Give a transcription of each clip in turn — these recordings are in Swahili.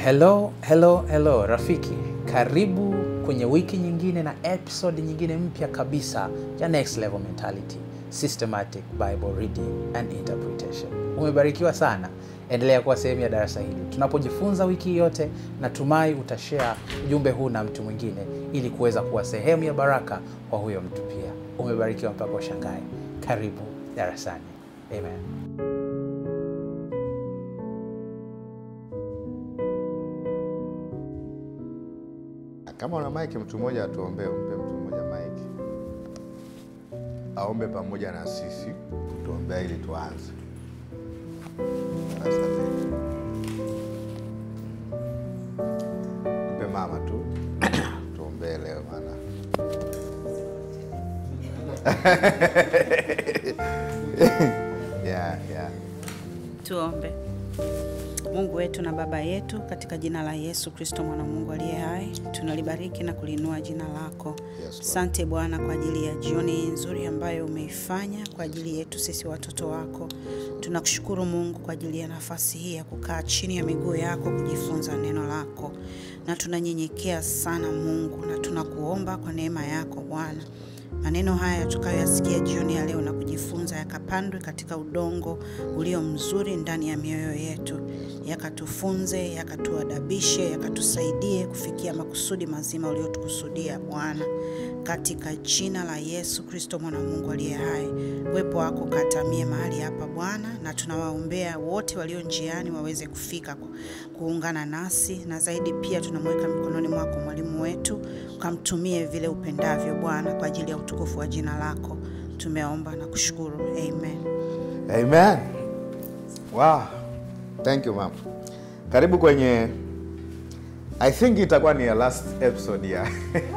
Hello, hello, hello rafiki, karibu kwenye wiki nyingine na episode nyingine mpya kabisa ya Next Level Mentality Systematic Bible Reading and Interpretation. Umebarikiwa sana, endelea kuwa sehemu ya darasa hili tunapojifunza wiki yote. Natumai utashare ujumbe huu na mtu mwingine ili kuweza kuwa sehemu ya baraka kwa huyo mtu pia. Umebarikiwa mpaka ushangae. Karibu darasani. Amen. Kama una maiki, mtu mmoja atuombee, umpe mtu mmoja maiki aombe pamoja na sisi, tuombea ili tuanze. Asante. Mpe mama tu tuombee leo, maana yeah, yeah. Tuombe. Mungu wetu na Baba yetu, katika jina la Yesu Kristo mwana wa Mungu aliye hai, tunalibariki na kulinua jina lako. Lord. Asante Bwana kwa ajili ya jioni hii nzuri ambayo umeifanya kwa ajili yetu sisi watoto wako. Tunakushukuru Mungu kwa ajili ya nafasi hii ya kukaa chini ya miguu yako kujifunza neno lako, na tunanyenyekea sana Mungu, na tunakuomba kwa neema yako Bwana maneno haya tukayoyasikia jioni ya leo na kujifunza yakapandwe katika udongo ulio mzuri ndani ya mioyo yetu, yakatufunze, yakatuadabishe, yakatusaidie kufikia makusudi mazima uliotukusudia Bwana, katika jina la Yesu Kristo mwana wa Mungu aliye hai. Uwepo wako katamie mahali hapa Bwana, na tunawaombea wote walio njiani waweze kufika ku- kuungana nasi, na zaidi pia tunamweka mikononi mwako mwalimu wetu, ukamtumie vile upendavyo Bwana, kwa ajili ya utukufu wa jina lako. Tumeomba na kushukuru, amen. Amen. Wow. Thank you mama. Karibu kwenye I think itakuwa ni ya last episode ya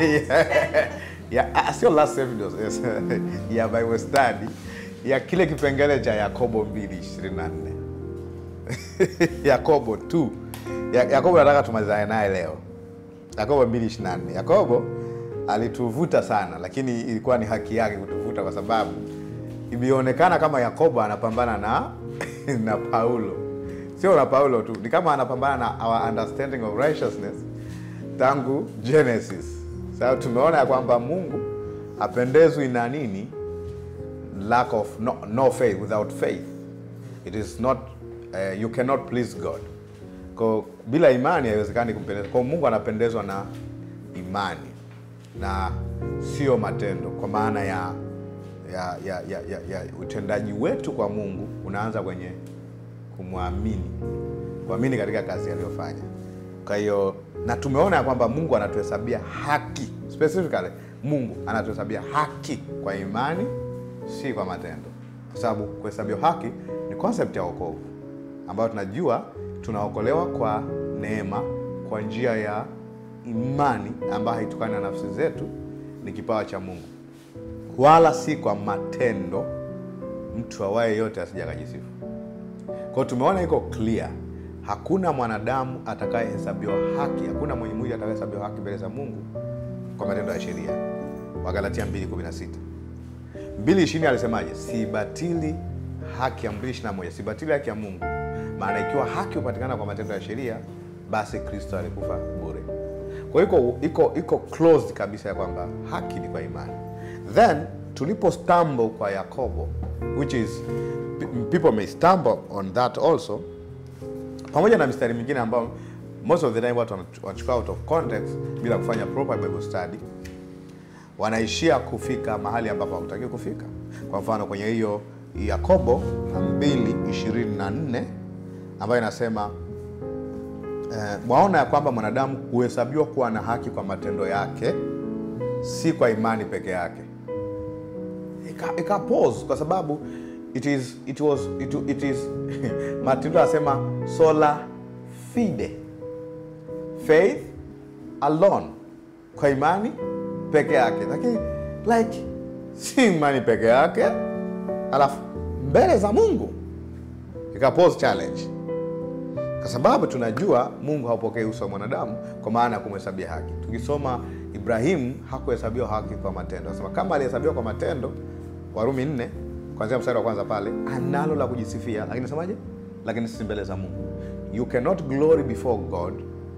ya ah, sio last episode yes, ya Bible study ya kile kipengele cha Yakobo 2:24. Yakobo 2. Ya, Yakobo nataka tumalizane naye leo. Yakobo 2:24. Yakobo alituvuta sana, lakini ilikuwa ni haki yake kutuvuta kwa sababu imeonekana kama Yakobo anapambana na na Paulo, sio na Paulo tu, ni kama anapambana na our understanding of righteousness tangu Genesis. Sasa tumeona ya kwamba Mungu hapendezwi na nini, lack of no, no faith, without faith it is not uh, you cannot please God. Kwa bila imani haiwezekani kumpendeza. Kwa Mungu anapendezwa na imani na sio matendo, kwa maana ya ya, ya, ya, ya, ya utendaji wetu kwa Mungu unaanza kwenye kumwamini, kuamini katika kazi aliyofanya. Kwa hiyo na tumeona ya kwamba Mungu anatuhesabia haki, specifically Mungu anatuhesabia haki kwa imani, si kwa matendo, kwa sababu kuhesabiwa haki ni concept ya wokovu ambayo tunajua tunaokolewa kwa neema kwa njia ya imani ambayo haitokani na nafsi zetu, ni kipawa cha Mungu wala si kwa matendo, mtu awaye yote asija akajisifu. Kwa hiyo tumeona iko clear, hakuna mwanadamu atakayehesabiwa haki, hakuna mwenye mwili atakayehesabiwa haki mbele za Mungu kwa matendo ya sheria. Wagalatia 2:16. 2:20 alisemaje? Sibatili haki ya 2:21, sibatili haki ya Mungu, maana ikiwa haki hupatikana kwa matendo ya sheria, basi Kristo alikufa bure. Kwa hiyo iko iko iko closed kabisa ya kwamba haki ni kwa imani. Then tulipo stumble kwa Yakobo, which is pe- people may stumble on that also, pamoja na mistari mingine ambayo most of the time watu wanach- wanachukua out of context bila kufanya proper Bible study, wanaishia kufika mahali ambapo hawatakiwi kufika. Kwa mfano kwenye hiyo Yakobo 2:24 ambayo inasema eh, mwaona ya kwamba mwanadamu huhesabiwa kuwa na haki kwa matendo yake, si kwa imani peke yake. Ika, ika pause kwa sababu it is it was it, it is Martin Luther anasema sola fide, faith alone, kwa imani peke yake, lakini like si imani peke yake, alafu mbele za Mungu ika pause challenge kwa sababu tunajua Mungu haupokei uso wa mwanadamu kwa maana ya kumhesabia haki. Tukisoma Ibrahimu hakuhesabiwa haki kwa matendo, anasema kama alihesabiwa kwa matendo, Warumi nne kuanzia mstari wa kwanza pale, analo la kujisifia, lakini nasemaje? Lakini si mbele za Mungu. You cannot glory before God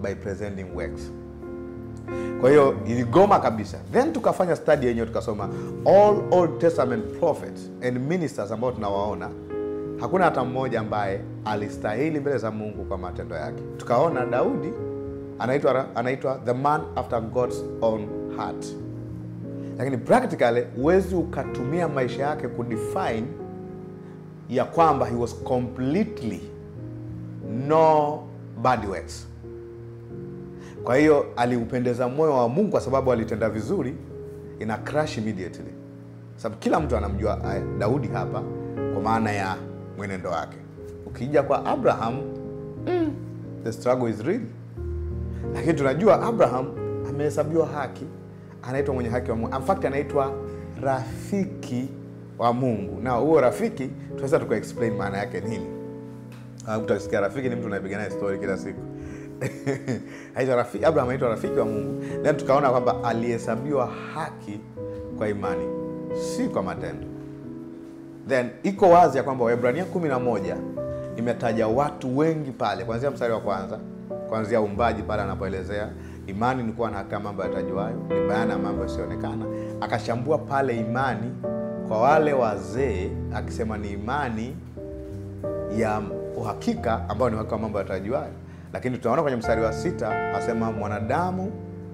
by presenting works kwa hiyo iligoma kabisa then tukafanya study yenyewe tukasoma all old testament prophets and ministers ambao tunawaona hakuna hata mmoja ambaye alistahili mbele za mungu kwa matendo yake tukaona daudi anaitwa anaitwa the man after god's own heart lakini practically huwezi ukatumia maisha yake kudefine ya kwamba he was completely no bad works kwa hiyo aliupendeza moyo wa mungu kwa sababu alitenda vizuri ina crash immediately sababu kila mtu anamjua eh, daudi hapa kwa maana ya mwenendo wake ukija kwa abraham mm, the struggle is real lakini tunajua abraham amehesabiwa haki anaitwa mwenye haki wa mungu In fact anaitwa rafiki wa mungu na huo rafiki tunaweza tukaexplain maana yake nini Ah, mtu akisikia rafiki ni mtu unayepiga naye story kila siku Aitwa rafiki, abraham anaitwa rafiki wa mungu then tukaona kwamba alihesabiwa haki kwa imani si kwa matendo then iko wazi ya kwamba waibrania kumi na moja imetaja watu wengi pale kuanzia mstari wa kwanza kuanzia umbaji pale anapoelezea imani ni kuwa na hakika mambo yatajuayo ni bayana ya mambo yasionekana akachambua pale imani kwa wale wazee akisema ni imani ya uhakika ambayo ni uhakika wa mambo yatajuayo lakini tunaona kwenye mstari wa sita asema mwanadamu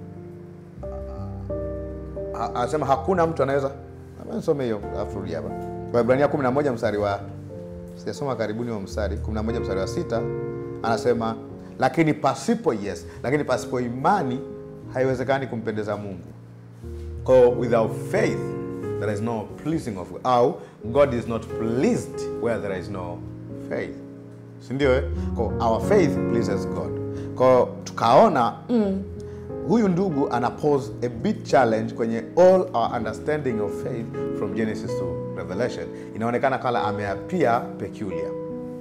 a- anasema hakuna mtu anaweza some hiyo alafu turudi hapa waibrania 11 mstari wa sijasoma karibuni wa mstari 11 mstari wa sita anasema lakini pasipo yes lakini pasipo imani haiwezekani kumpendeza mungu Kwa without faith there is no pleasing of God. au god is not pleased where there is no faith sindio eh? Kwa our faith pleases god kwa tukaona mm, huyu ndugu ana pose a big challenge kwenye all our understanding of faith from genesis to revelation inaonekana kala ameapia peculiar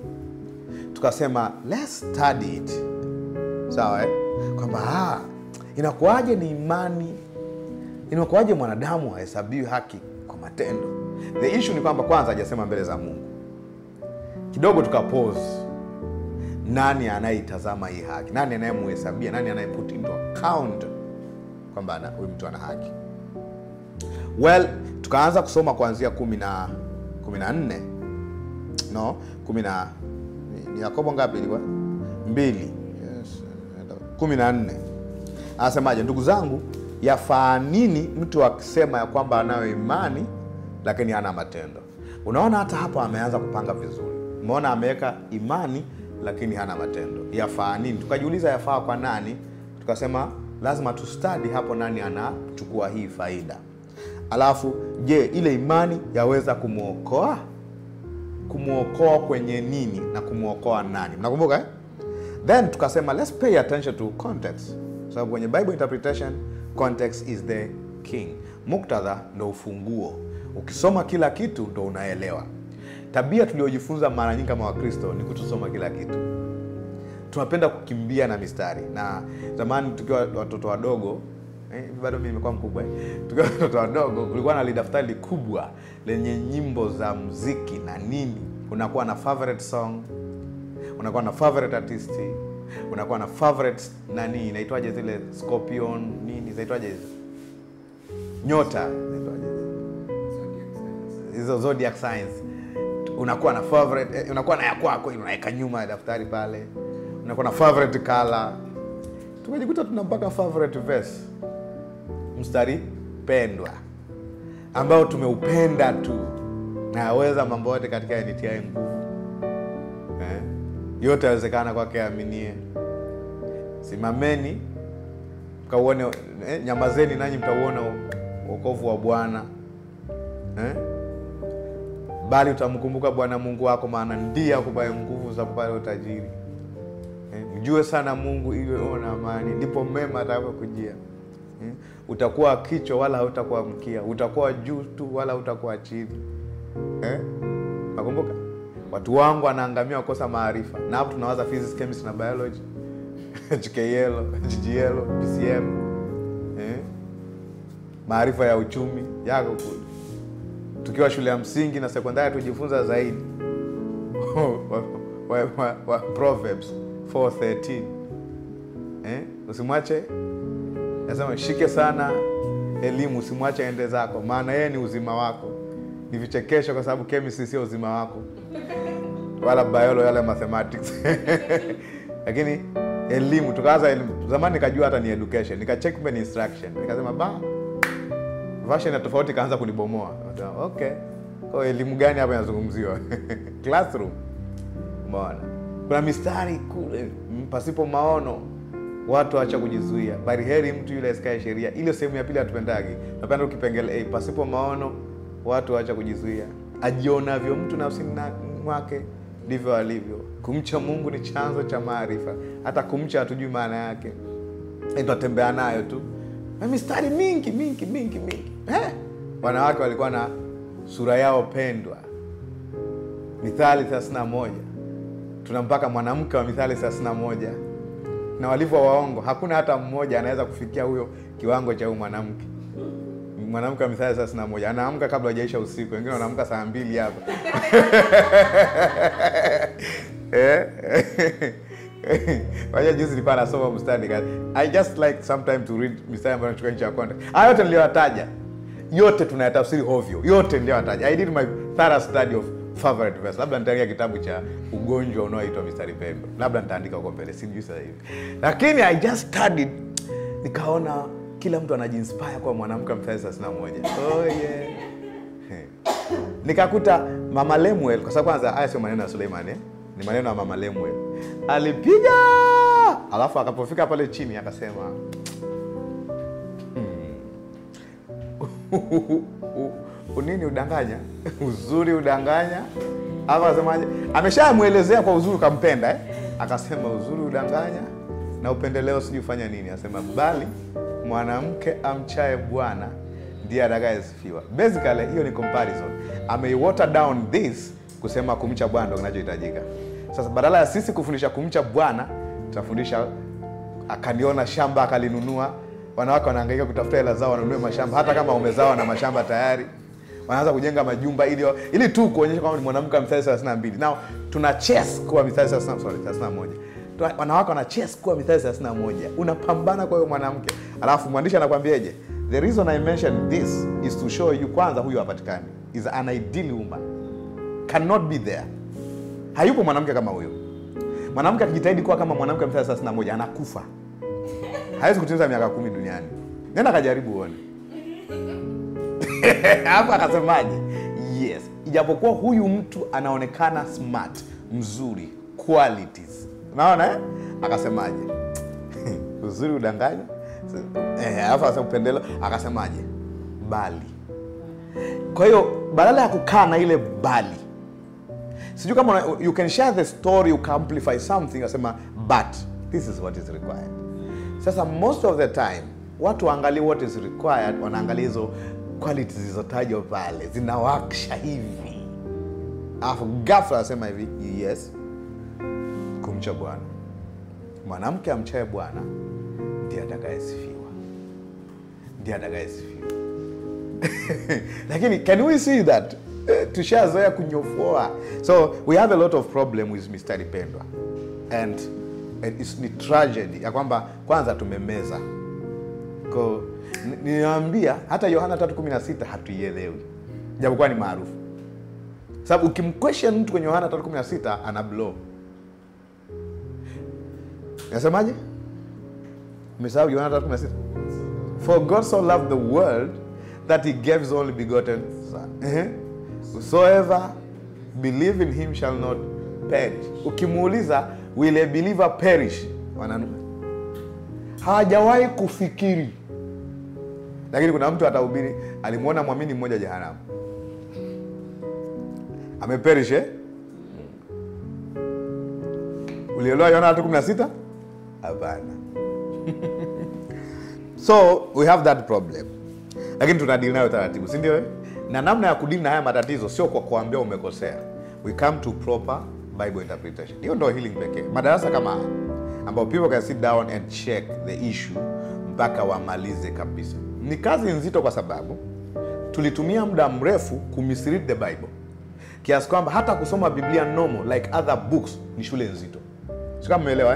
tukasema let's study it sawa eh? kwamba ah, inakuwaje ni imani inakuwaje mwanadamu hahesabiwi haki kwa matendo the issue ni kwamba kwanza hajasema mbele za mungu kidogo tukapose nani anayeitazama hii haki nani anayemuhesabia nani anayeput into account kwamba ana- huyu mtu ana haki well tukaanza kusoma kuanzia kumi na kumi na nne no kumi na ni- ni yakobo ngapi ilikuwa mbili yes, kumi na nne anasemaje ndugu zangu yafaa nini mtu akisema ya kwamba anayo imani lakini hana matendo unaona hata hapo ameanza kupanga vizuri umeona ameweka imani lakini hana matendo yafaa nini tukajiuliza yafaa kwa nani tukasema lazima tustadi hapo nani anachukua hii faida alafu je ile imani yaweza kumwokoa kumwokoa kwenye nini na kumwokoa nani mnakumbuka eh? then tukasema let's pay attention to context sababu kwenye bible interpretation context is the king muktadha ndo ufunguo ukisoma kila kitu ndo unaelewa tabia tuliojifunza mara nyingi kama wakristo ni kutosoma kila kitu tunapenda kukimbia na mistari na zamani tukiwa watoto wadogo eh, bado mi nimekuwa mkubwa eh. tukiwa watoto wadogo kulikuwa na lidaftari kubwa lenye nyimbo za mziki na nini unakuwa na favorite song unakuwa na favorite artist unakuwa na favorite nani inaitwaje zile scorpion nini zinaitwaje hizo nyota zinaitwaje hizo zodiac signs unakuwa na favorite eh, unakuwa na ya kwako unaweka nyuma ya daftari pale unakuwa na favorite color tumejikuta tuna mpaka favorite verse mstari pendwa ambao tumeupenda tu nayaweza mambo yote katika yanitiae nguvu eh? yote yawezekana kwake aminie simameni mkauone eh, nyamazeni nanyi mtauona uokovu wa bwana eh? bali utamkumbuka bwana mungu wako maana ndiye akupaye nguvu za kupata utajiri eh? mjue sana mungu ili uwe na amani ndipo mema atakapokujia eh? utakuwa kichwa wala hautakuwa mkia utakuwa juu tu wala hautakuwa chini eh? nakumbuka watu wangu wanaangamia wakosa maarifa na hapo tunawaza physics chemistry na biology HKL, GGL, PCM eh? maarifa ya uchumi yako kule tukiwa shule ya msingi na sekondari tujifunza zaidi wa, wa, wa, wa Proverbs 4:13 eh? usimwache nasema shike sana elimu usimwache ende zako maana yeye ni uzima wako ni vichekesho kwa sababu chemistry sio uzima wako wala biology wala mathematics lakini elimu tukaanza elimu zamani nikajua hata ni education nikacheck kumbe ni instruction nikasema ba version ya tofauti kaanza kunibomoa Nikasema, okay kwa elimu gani hapa inazungumziwa classroom umeona kuna mistari kule mm, pasipo maono watu wacha kujizuia bali heri mtu yule asikae sheria ile sehemu ya pili hatupendagi napenda ukipengele hey, pasipo maono watu wacha kujizuia ajionavyo mtu nafsini na- mwake ndivyo alivyo kumcha mungu ni chanzo cha maarifa hata kumcha hatujui maana yake Eh, tunatembea nayo tu na mistari mingi mingi mingi mingi eh? wanawake walikuwa na sura yao pendwa mithali 31 tuna mpaka mwanamke wa mithali 31 na walivyo waongo hakuna hata mmoja anaweza kufikia huyo kiwango cha huyu mwanamke mwanamke wa mithali 31 anaamka kabla hajaisha usiku wengine wanaamka saa mbili hapa Eh? Waja juzi nilikuwa nasoma mstari nika- I just like sometime to read mstari ambayo nachukua nje ya context. Haya yote niliyoyataja yote tunayatafsiri hovyo, yote niliyoyataja. I did my thorough study of favorite verse. Labda nitaandika kitabu cha ugonjwa unaoitwa mistari pembe, labda nitaandika huko mbele, sijui sasa hivi, lakini I just studied, nikaona kila mtu anajiinspire kwa mwanamke wa mstari 31. Oh yeah. nikakuta mama Lemuel, kwa sababu kwanza haya sio maneno ya Suleiman eh? ni maneno ya mama Lemuel. Alipiga alafu akapofika pale chini akasema "Hmm. nini udanganya uzuri udanganya alafu akasemaje ameshamwelezea kwa uzuri ukampenda eh? akasema uzuri udanganya na upendeleo sijui ufanya nini asema bali mwanamke amchaye bwana ndiye atakayesifiwa basically hiyo ni comparison ameiwater down this kusema kumcha bwana ndo kinachohitajika sasa badala ya sisi kufundisha kumcha bwana tutafundisha akaliona shamba akalinunua wanawake wanahangaika kutafuta hela zao wanunue mashamba hata kama umezawa na mashamba tayari wanaanza kujenga majumba ili ili tu kuonyesha kwamba ni mwanamke wa mithali 32 nao tuna chess kuwa mithali 30 sorry 31 Tuna- wanawake wana chess kuwa mithali 31 unapambana kwa huyo mwanamke alafu mwandishi anakwambiaje the reason i mention this is to show you kwanza huyu hapatikani is an ideal woman cannot be there hayupo mwanamke kama huyo mwanamke akijitahidi kuwa kama mwanamke wa mithali 31 anakufa hawezi kutimiza miaka kumi duniani nenda kajaribu uone hapo akasemaje yes ijapokuwa huyu mtu anaonekana smart mzuri qualities unaona eh? akasemaje uzuri udanganya Eh, alafu akasema upendelo akasemaje bali kwa hiyo badala ya kukaa na ile bali sijui kama una- you can share the story ukaamplify something asema but this is what is required sasa most of the time watu waangalie what is required wanaangalia hizo qualities zilizotajwa pale zinawakisha hivi alafu gafla anasema hivi yes kumcha bwana mwanamke amchaye bwana ndiye atakayesifiwa ndiye atakayesifiwa lakini can we see that Eh, tushazoea kunyofoa so we have a lot of problem with mistari pendwa and and it's ni tragedy ya kwamba kwanza tumemeza ko ni- ninaambia hata yohana 316 hatuielewi japokuwa ni maarufu sababu ukimquestion mtu kwenye yohana 316 ana blow nasemaje umesahau yohana 316 For God so loved the world that he gave his only begotten son. Eh? Whosoever believe in him shall not perish. Ukimuuliza will a believer perish? Wananu. Hawajawahi kufikiri. Lakini kuna mtu atahubiri alimwona mwamini mmoja jehanamu. Ameperish eh? Ulielewa Yohana 3:16? Hapana. so we have that problem lakini tunadili nayo taratibu si ndio eh? na namna ya kudili na haya matatizo sio kwa kuambia umekosea we come to proper bible interpretation hiyo ndo healing pekee madarasa kama haya ambao people can sit down and check the issue mpaka wamalize kabisa ni kazi nzito kwa sababu tulitumia muda mrefu kumisread the bible kiasi kwamba hata kusoma biblia normal like other books ni shule nzito si kama umeelewa eh?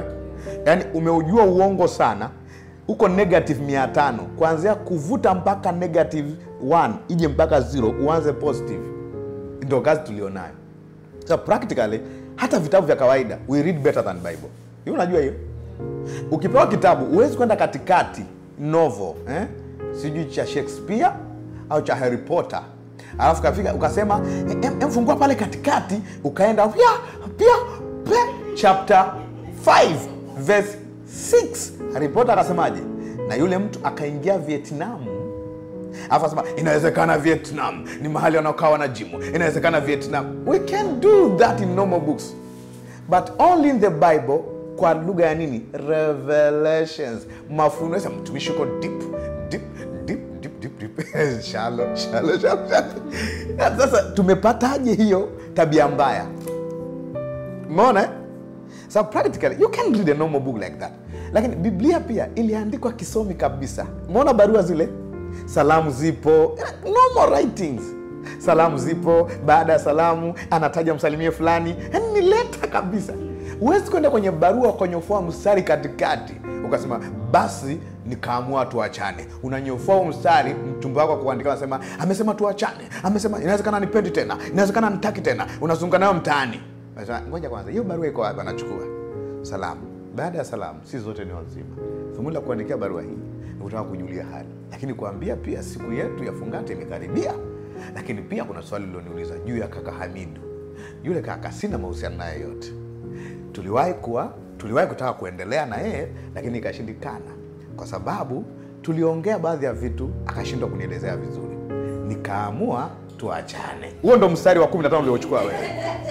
yaani umeujua uongo sana uko negative mia tano kuanzia kuvuta mpaka negative 1 ije mpaka 0 uanze positive ndio kazi tulionayo so practically hata vitabu vya kawaida we read better than bible hiyo unajua hiyo ukipewa kitabu huwezi kwenda katikati novel eh? sijui cha shakespeare au cha harry potter alafu kafika ukasema "Em- em, fungua pale katikati ukaenda pia pia pia chapter 5 verse 6 harry potter akasemaje na yule mtu akaingia vietnamu alafu asema inawezekana vietnam ni mahali wanaokaa wanajimu inawezekana vietnam we can do that in normal books but only in the bible kwa lugha ya nini revelations mafunuo Sasa mtumishi uko deep deep deep deep deep deep shallow shallow shallow shallow. sasa tumepataje hiyo tabia mbaya umeona eh? so practically you can read a normal book like that lakini biblia pia iliandikwa kisomi kabisa umeona barua zile salamu zipo normal writings salamu zipo baada ya salamu anataja msalimie fulani yani ni leta kabisa huwezi kwenda kwenye barua ukanyofoa mstari katikati ukasema basi nikaamua tuachane unanyofoa huu mstari mtumba wako kuandika anasema amesema tuachane amesema inawezekana nipendi tena inawezekana nitaki tena unazunga nayo mtaani Unasema, ngoja kwanza hiyo barua iko wapi anachukua salamu baada ya salamu si zote ni wazima thumuni la kuandikia barua hii ni kutaka kujulia hali lakini kuambia pia siku yetu ya fungate imekaribia lakini pia kuna swali liloniuliza juu ya kaka hamidu yule kaka sina mahusiano naye yote tuliwahi kuwa tuliwahi kutaka kuendelea na yeye lakini ikashindikana kwa sababu tuliongea baadhi ya vitu akashindwa kunielezea vizuri nikaamua tuachane huo ndo mstari wa 15 uliochukua wewe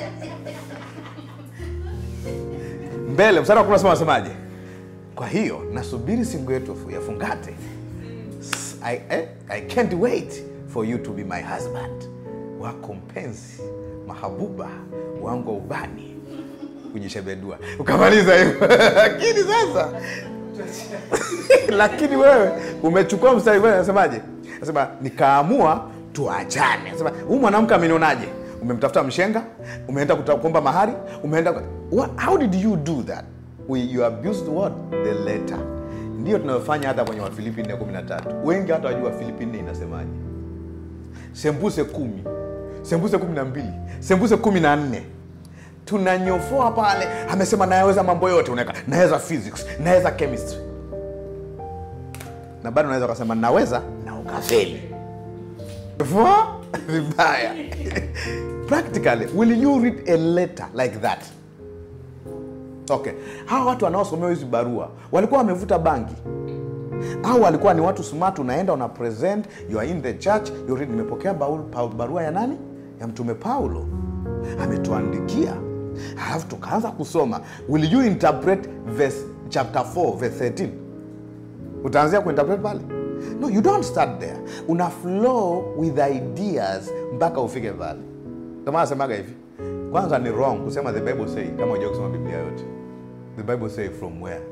mbele mstari wa 17 unasemaje kwa hiyo nasubiri siku yetu ya fungate S- I, eh, I can't wait for you to be my husband wako mpenzi mahabuba wangu wa ubani kujishebedua ukamaliza hivyo lakini sasa lakini wewe umechukua mstari wewe nasemaje nasema nikaamua tuachane nasema huyu mwanamke amenionaje umemtafuta mshenga umeenda kuta- kuomba mahari umeenda what, how did you do that We, you abused what the letter ndio tunayofanya hata kwenye wafilipi 413 wengi hata wajua wafilipi 4 inasemaje sembuse kumi sembuse kumi na mbili sembuse kumi na nne tunanyofoa pale amesema naweza mambo yote unaweka naweza physics naweza chemistry na bado unaweza ukasema naweza na ukafeli Vua, vibaya practically will you read a letter like that okay hawa watu wanaosomewa hizi barua walikuwa wamevuta bangi au walikuwa ni watu smart unaenda una present you are in the church you read nimepokea baul- pa- barua ya nani ya mtume paulo ametuandikia halafu tukaanza kusoma will you interpret verse chapter 4 verse 13 utaanzia kuinterpret pale no you don't start there una flow with ideas mpaka ufike pale ndio maana nasemaga hivi kwanza ni wrong kusema the bible say kama unajua kusoma biblia yote the bible say from where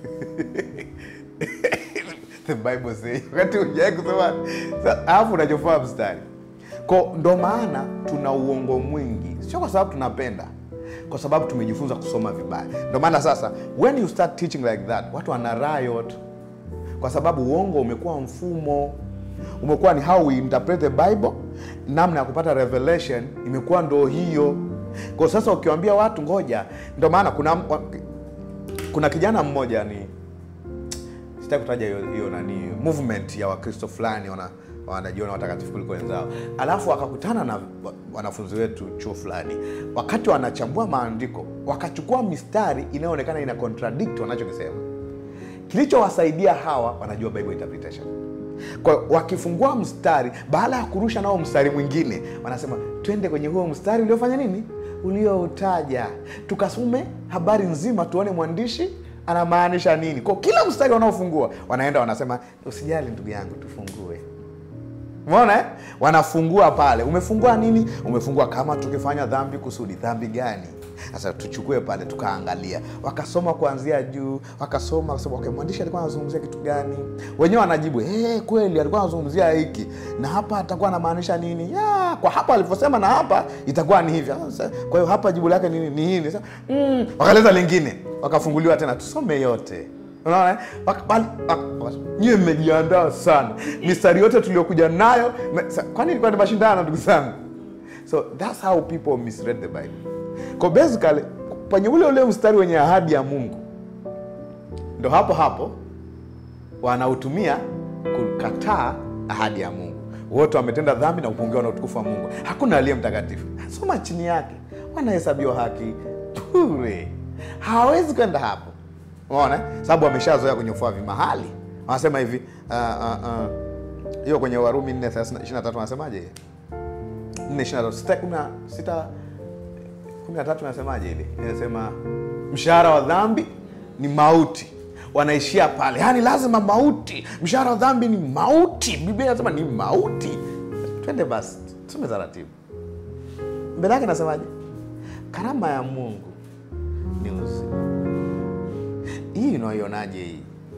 the bible say wakati ujai kusoma sa- alafu unachofaa mstari ko ndo maana tuna uongo mwingi sio kwa sababu tunapenda kwa sababu tumejifunza kusoma vibaya ndo maana sasa when you start teaching like that watu wana riot kwa sababu uongo umekuwa mfumo umekuwa ni how we interpret the bible namna ya kupata revelation imekuwa ndo hiyo kwa sasa ukiwambia watu ngoja ndo maana kuna kuna kijana mmoja ni sitaki kutaja hiyo hiyo nani movement ya wakristo fulani wana wanajiona watakatifu kuliko wenzao alafu wakakutana na wa- wanafunzi wetu chuo fulani wakati wanachambua maandiko wakachukua mistari inayoonekana ina contradict wanachokisema kilichowasaidia hawa wanajua bible interpretation kwa wakifungua mstari baada ya kurusha nao mstari mwingine wanasema twende kwenye huo mstari uliofanya nini ulioutaja tukasume habari nzima tuone mwandishi anamaanisha nini kwa kila mstari wanaofungua wanaenda wanasema usijali ndugu yangu tufungue umeona eh? wanafungua pale umefungua nini umefungua kama tukifanya dhambi kusudi dhambi gani sasa tuchukue pale tukaangalia wakasoma kuanzia juu wakasoma wakasema, okay, mwandishi alikuwa anazungumzia kitu gani wenyewe wanajibu hey, kweli alikuwa anazungumzia hiki na hapa atakuwa anamaanisha nini ya, kwa hapa alivyosema na hapa itakuwa ni hivi Sasa, kwa hiyo hapa jibu lake ni, ni hili Sasa, mm, wakaleza lingine wakafunguliwa tena tusome yote unaona eh? Wak- wal- wak- wak- nyiwe mmejiandaa sana mistari yote tuliokuja nayo me- sa- kwani ilikuwa ni mashindano ndugu zangu so that's how people misread the bible ko basically kwenye ule ule mstari wenye ahadi ya mungu ndo hapo hapo wanautumia kukataa ahadi ya mungu wote wametenda dhambi na kupungiwa na utukufu wa mungu hakuna aliye mtakatifu soma chini yake wanahesabiwa haki bure hawawezi kwenda hapo unaona sababu wameshazoea kunyofua vimahali wanasema hivi ah, ah, ah, hiyo kwenye warumi 4 wanasemaje nne ishirini na tatu sita kumi na sita kumi na tatu inasemaje ile inasema mshahara wa dhambi ni mauti wanaishia pale yaani lazima mauti mshahara wa dhambi ni mauti biblia inasema ni mauti twende basi tusome taratibu mbele yake inasemaje karama ya mungu ni uzima hii unaionaje hii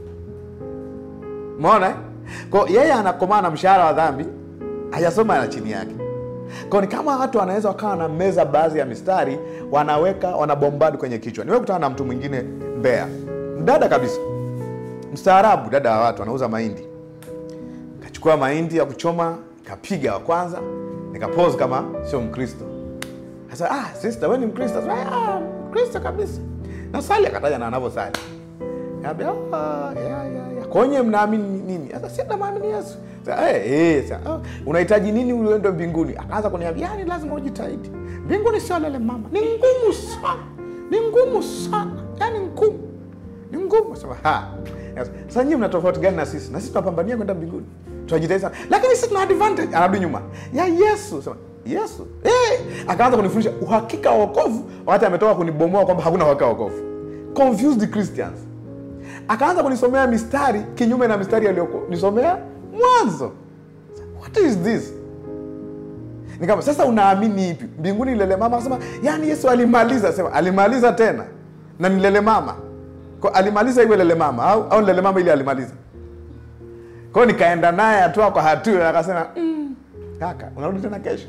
mona ko yeye anakomaa na mshahara wa dhambi hajasoma na chini yake ko ni kama watu wanaweza wakawa na meza baadhi ya mistari wanaweka wanabombadi kwenye kichwa nimekutana na mtu mwingine mbea mdada kabisa mstaarabu dada wa watu anauza mahindi kachukua mahindi ya kuchoma kapiga wa kwanza nikapose kama sio mkristo sasa ah, sister wewe ni mkristo Sasa, ah, mkristo kabisa nasali akataja na anavyosali Kaambia, ah, ya, ya, ya. kwenye mnaamini nini sasa si namwamini yesu Sasa, eh, eh, sasa, ah, unahitaji nini uende mbinguni akaanza kuniambia yani lazima ujitahidi mbinguni sio lele mama ni ngumu sana ni ngumu sana yani ngumu ni ngumu sema ha Yes. sasa nyinyi mna tofauti gani na sisi na sisi tunapambania kwenda mbinguni tunajitahidi sana lakini sisi tuna advantage anarudi nyuma ya yesu sema yesu eh akaanza kunifundisha uhakika wa wokovu wakati ametoka kunibomoa kwamba hakuna uhakika wa wokovu confused christians akaanza kunisomea mistari kinyume na mistari aliyonisomea mwanzo what is this ni kama sasa unaamini ipi mbinguni lele mama akasema yani yesu alimaliza sema alimaliza tena na ni lele mama Kwa alimaliza iwe lele mama au, au ni lele mama ili alimaliza kwao nikaenda naye hatua kwa hatua akasema mm, kaka unarudi tena kesho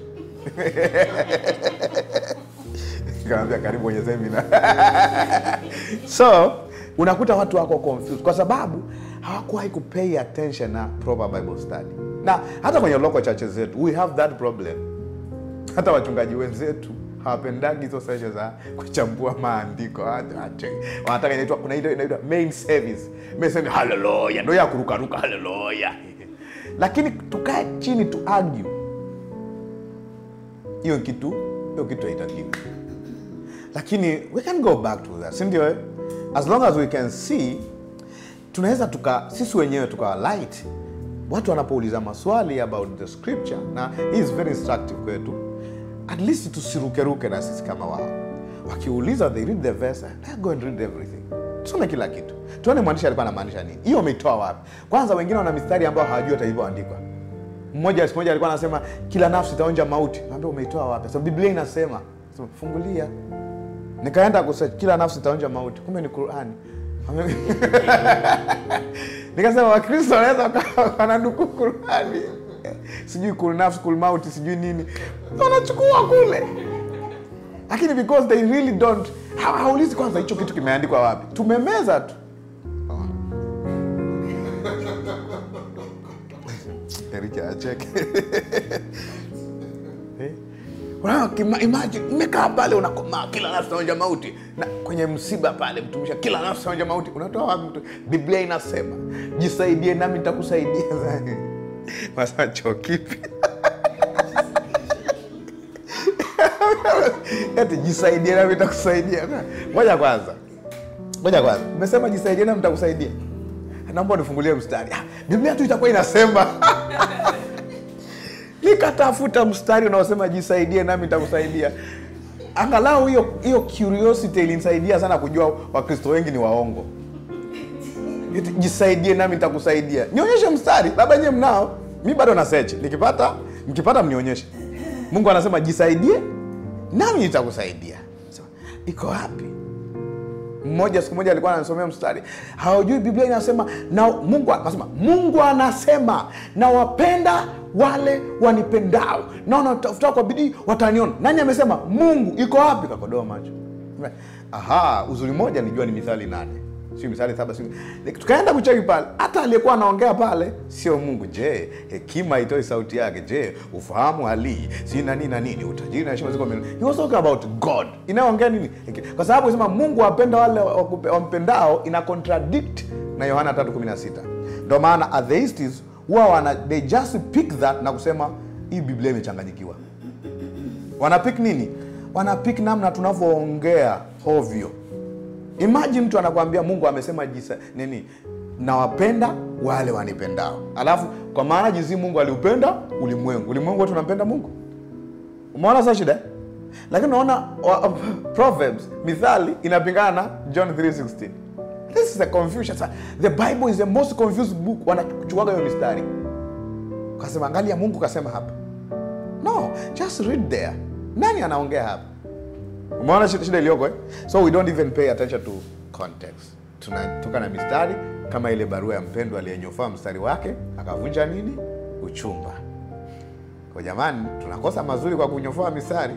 nikamwambia karibu kwenye semina so unakuta watu wako confused kwa sababu hawakuwahi kupay attention na proper bible study na hata kwenye local churches zetu we have that problem hata wachungaji wenzetu hawapendagi hizo session za kuchambua maandiko Hata- hata- wanataka inaitwa kuna ile inaitwa main service main service haleluya ndio ya kurukaruka haleluya lakini tukae chini tu argue hiyo kitu hiyo kitu haitakiwi lakini we can go back to that sindio eh? as long as we can see tunaweza tuka sisi wenyewe tukawa light watu wanapouliza maswali about the scripture na hii is very instructive kwetu at least tusirukeruke na sisi kama wao wakiuliza they read the verse let go and read everything tusome kila kitu tuone mwandishi alikuwa anamaanisha nini hiyo umeitoa wapi kwanza wengine wana mistari ambayo hawajui hata ilivyoandikwa mmoja siku moja alikuwa anasema kila nafsi itaonja mauti naambia umeitoa wapi so biblia inasema Sema, fungulia nikaenda kusearch kila nafsi itaonja mauti kumbe ni qurani nikasema wakristo wanaweza wakawa wananukuu qurani sijui kul nafsi kul mauti sijui nini wanachukua kule lakini because they really don't ha- haulizi kwanza hicho kitu kimeandikwa wapi tumemeza tu Erike acheke Eh? Unaona, kima- imagine umekaa pale unakomaa kila nafsi naonja mauti na kwenye msiba pale mtumisha kila nafsi naonja mauti unatoa wapi mtu biblia inasema jisaidie nami nitakusaidia Wasema, choo kipi eti jisaidie nami nitakusaidia ngoja kwanza ngoja kwanza umesema jisaidie nami nitakusaidia naomba unifungulie mstari ah, biblia tu itakuwa inasema nikatafuta mstari unaosema jisaidie nami nitakusaidia angalau hiyo hiyo curiosity ilinisaidia sana kujua wakristo wengi ni waongo Eti, jisaidie nami nitakusaidia nionyeshe mstari labda nyewe mnao mi bado na search nikipata mkipata mnionyeshe mungu anasema jisaidie nami nitakusaidia Sema, iko wapi mmoja siku moja alikuwa anasomea mstari hawajui biblia inasema na mungu akasema mungu anasema nawapenda wale wanipendao na wanatafuta kwa bidii wataniona nani amesema mungu iko wapi kakodoa macho aha uzuri moja nijua ni mithali nane sio mithali saba sio tukaenda kucheki pale hata aliyekuwa anaongea pale sio mungu je hekima itoi sauti yake je ufahamu halii si na nini na nini utajiri na heshima ziko mbele he was talking about god inayoongea nini Heki- kwa sababu sema mungu wapenda wale wakupe- wampendao ina contradict na yohana 316 ndio maana atheists huwa wana they just pick that na kusema hii biblia imechanganyikiwa wanapik nini wanapik namna tunavyoongea hovyo imagine mtu anakwambia mungu amesema jisa nini nawapenda wale wanipendao alafu kwa maana jinsi mungu aliupenda ulimwengu ulimwengu wote unampenda mungu umeona sa shida eh? lakini unaona wa- proverbs mithali inapingana na john 316 this is a confusion Sa- the bible is the most confused book wanachukuaga hiyo mistari kasema angalia mungu kasema hapa no just read there nani anaongea hapa umeona shida, shida iliyoko eh? so we don't even pay attention to context tunatoka na mistari kama ile barua ya mpendwa aliyenyofaa mstari wake akavunja nini uchumba kwa jamani tunakosa mazuri kwa kunyofoa mistari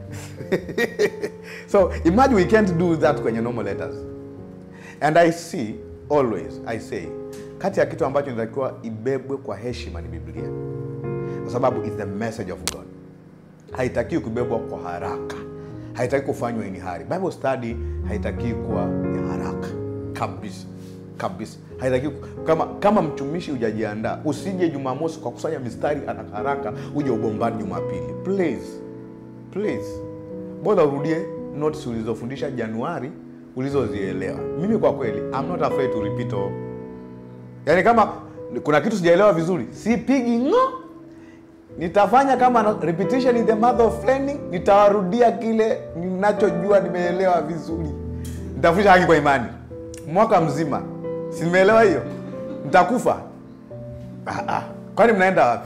so imagine we can't do that kwenye normal letters and i see always i say kati ya kitu ambacho inatakiwa ibebwe kwa heshima ni biblia kwa sababu is the message of god haitakiwi kubebwa kwa haraka haitaki kufanywa ini hari bible study haitakiwi kuwa ya haraka kabisa kabisa haitaki kama kama mtumishi hujajiandaa usije jumamosi kwa kusanya mistari haraka haraka uje ubombani jumapili please please bora urudie notes ulizofundisha januari ulizozielewa mimi kwa kweli I'm not afraid to repeat all. yaani kama kuna kitu sijaelewa vizuri sipigi ng'o nitafanya kama na- repetition is the mother of learning nitawarudia kile ninachojua nimeelewa vizuri nitafundisha haki kwa imani mwaka mzima si nimeelewa hiyo nitakufa ah, ah. kwani mnaenda wapi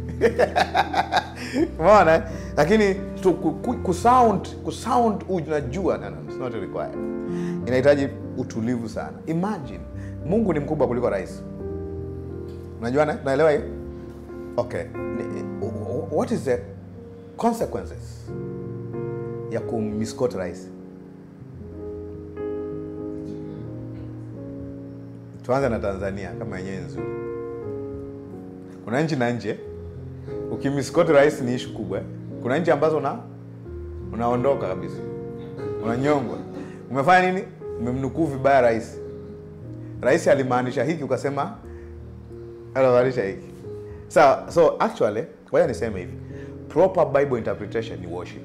umeona eh? lakini tu- ku- ku- kusound kusound unajua no, no, it's not required inahitaji utulivu sana imagine mungu ni mkubwa kuliko rais unajua na- naelewa hiyo okay Ni- what is the consequences ya kummisquote rais tuanze na tanzania kama yenyewe nzuri kuna nchi na nje ukimmisquote rais ni ishu kubwa eh. kuna nchi ambazo una unaondoka kabisa unanyongwa umefanya nini umemnukuu vibaya rais rais alimaanisha hiki ukasema alimaanisha hiki so, so actually ngoja niseme hivi proper bible interpretation ni worship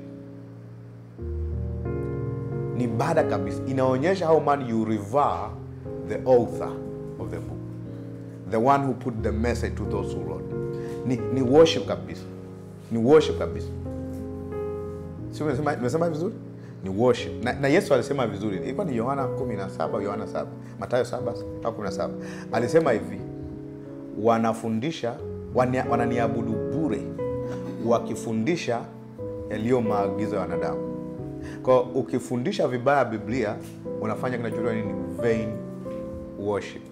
ni ibada kabisa inaonyesha how man you revere the author of the book the one who put the message to those who wrote ni, ni worship kabisa ni worship kabisa si nimesema nimesema vizuri ni worship na, na yesu alisema vizuri ilikuwa ni yohana 17 yohana 7 matayo 7 au 17 alisema hivi wanafundisha wania- wananiabudu bure wakifundisha yaliyo maagizo ya wanadamu kwa ukifundisha vibaya biblia unafanya kinachoitwa nini vain worship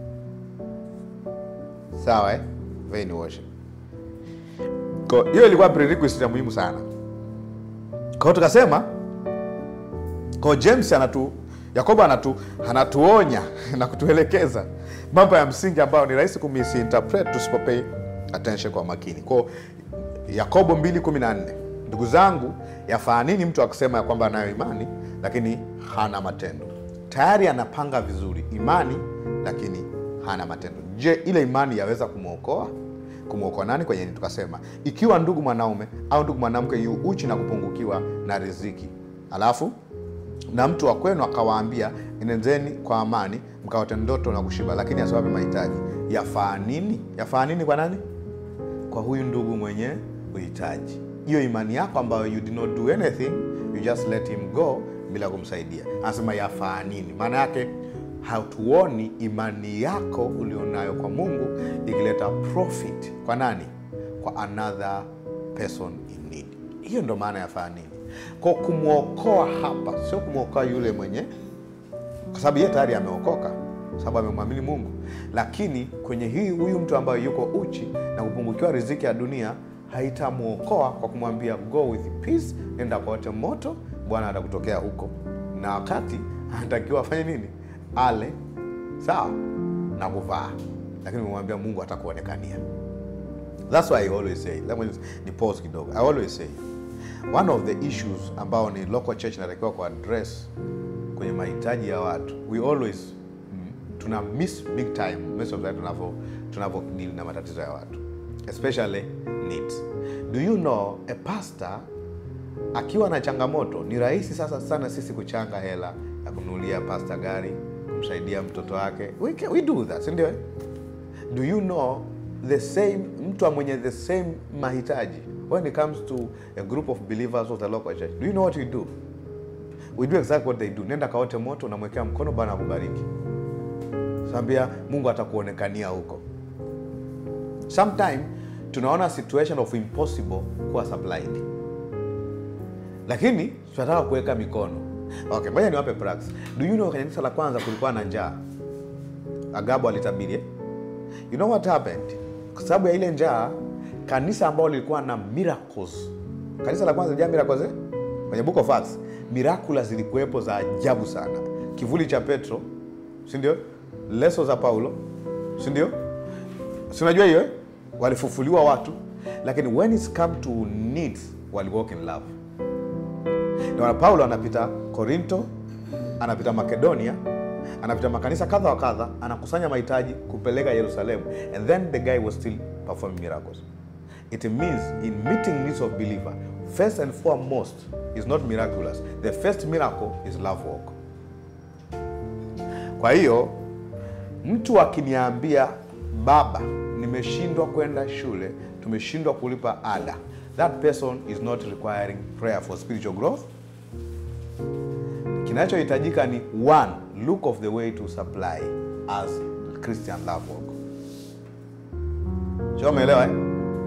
sawa eh? vain worship kwa hiyo ilikuwa prerequisite ya muhimu sana kwa hiyo tukasema kwa james anatu yakobo anatu anatuonya na kutuelekeza mambo ya msingi ambayo ni rahisi kumisinterpret tusipopay attention kwa makini kwao yakobo 214 ndugu zangu yafaa nini mtu akisema ya kwamba anayo imani lakini hana matendo tayari anapanga vizuri imani lakini hana matendo je ile imani yaweza kumwokoa kumwokoa nani kwenye tukasema ikiwa ndugu mwanaume au ndugu mwanamke yu uchi na kupungukiwa na riziki alafu na mtu wa kwenu akawaambia enendeni kwa amani mkaote ndoto na kushiba lakini asiwape mahitaji yafaa nini yafaa nini kwa nani kwa huyu ndugu mwenye uhitaji hiyo imani yako ambayo you did not do anything you just let him go bila kumsaidia anasema yafaa nini maana yake hatuoni imani yako ulionayo kwa mungu ikileta profit kwa nani kwa another person in need hiyo ndo maana ya fanya nini kwa kumwokoa hapa sio kumwokoa yule mwenye kwa sababu yeye tayari ameokoka kwa sababu amemwamini mungu lakini kwenye hii huyu mtu ambaye yuko uchi na kupungukiwa riziki ya dunia haitamwokoa kwa kumwambia go with peace nenda kote moto bwana atakutokea huko na wakati anatakiwa afanye nini ale sawa na kuvaa lakini umemwambia mungu atakuonekania thats why I always say let me ni pause kidogo i always say one of the issues ambao ni local church inatakiwa kuaddress kwenye mahitaji ya watu we always mm, tuna miss big time most of the time tunavyo tunavyo deal na matatizo ya watu especially needs do you know a pastor akiwa na changamoto ni rahisi sasa sana sisi kuchanga hela ya kununulia pasta gari kumsaidia mtoto wake we, can, we do that sindio do you know the same mtu mwenye the same mahitaji when it comes to a group of believers of the local church do you know what we do we do exactly what they do nenda kaote moto unamwekea mkono bwana akubariki sambia mungu atakuonekania huko sometime tunaona situation of impossible kuwa supplied lakini tunataka kuweka mikono okay ngoja niwape prax do you know kwenye kanisa la kwanza kulikuwa na njaa agabo alitabiri eh? you know what happened kwa sababu ya ile njaa kanisa ambalo lilikuwa na miracles kanisa la kwanza lijaa miracles eh? kwenye book of acts mirakula zilikuwepo za ajabu sana kivuli cha petro sindio leso za paulo sindio sinajua hiyo eh? walifufuliwa watu lakini when it's come to needs wali walk in love ndio maana paulo anapita korinto anapita makedonia anapita makanisa kadha wa kadha anakusanya mahitaji kupeleka yerusalemu and then the guy was still performing miracles it means in meeting needs of believer first and foremost is not miraculous the first miracle is love walk kwa hiyo mtu akiniambia baba nimeshindwa kwenda shule tumeshindwa kulipa ada that person is not requiring prayer for spiritual growth kinachohitajika ni one look of the way to supply as christian love walk sio umeelewa eh?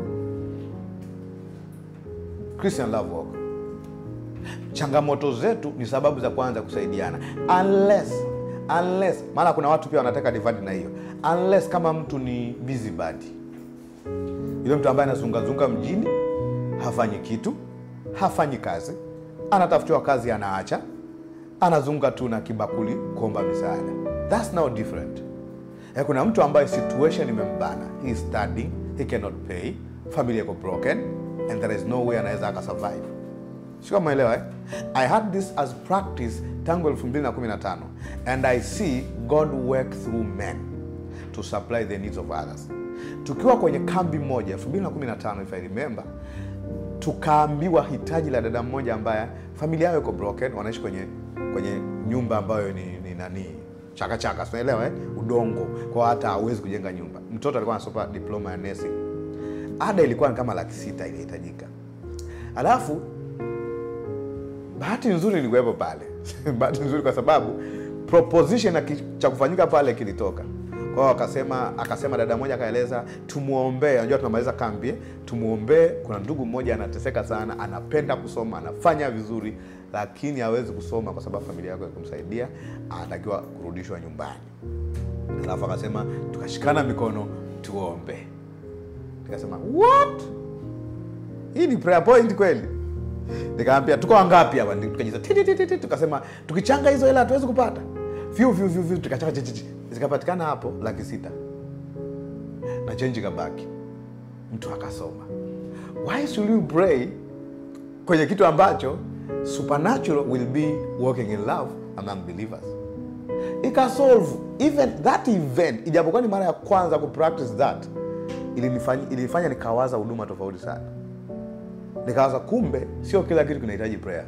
christian love walk changamoto zetu ni sababu za kwanza kusaidiana unless unless maana kuna watu pia wanataka divide na hiyo unless kama mtu ni busybody yule mtu ambaye anazungazunga mjini hafanyi kitu hafanyi kazi anatafutiwa kazi anaacha anazunga tu na kibakuli kuomba misaada thats now different Eh, kuna mtu ambaye situation imembana he is studying he cannot pay familia iko broken and there is no way anaweza akasurvive sio maelewa eh? i had this as practice tangu 2015 and i see god work through men to supply the needs of others tukiwa kwenye kambi moja 2015 if i remember tukaambiwa hitaji la dada mmoja ambaye familia yao iko broken wanaishi kwenye kwenye nyumba ambayo ni, ni nani chakachaka tunaelewa eh? udongo kwa hata hawezi kujenga nyumba mtoto alikuwa anasoma diploma ya nursing ada ilikuwa ni kama laki sita ilihitajika alafu bahati nzuri ilikuwepo pale bahati nzuri kwa sababu proposition ya ki- cha kufanyika pale kilitoka kwa hiyo akasema akasema dada moja akaeleza tumwombee unajua tunamaliza kambi eh? tumwombee kuna ndugu mmoja anateseka sana anapenda kusoma anafanya vizuri lakini hawezi kusoma kwa sababu familia yako kumsaidia anatakiwa kurudishwa nyumbani alafu akasema tukashikana mikono tuombe nikasema what hii ni prayer point kweli nikaambia tuko wangapi hapa tukajiza ti, ti, ti, ti, ti. tukasema tukichanga hizo hela hatuwezi kupata vyu vyu vyu vyu tukachanga chi, chi, chi. zikapatikana hapo laki sita na chenji kabaki mtu akasoma why should you pray kwenye kitu ambacho supernatural will be working in love among believers ikasolve even that event ijapokuwa ni mara ya kwanza kupractice that ilinifanya, ilinifanya nikawaza huduma tofauti sana nikawaza kumbe sio kila kitu kinahitaji prayer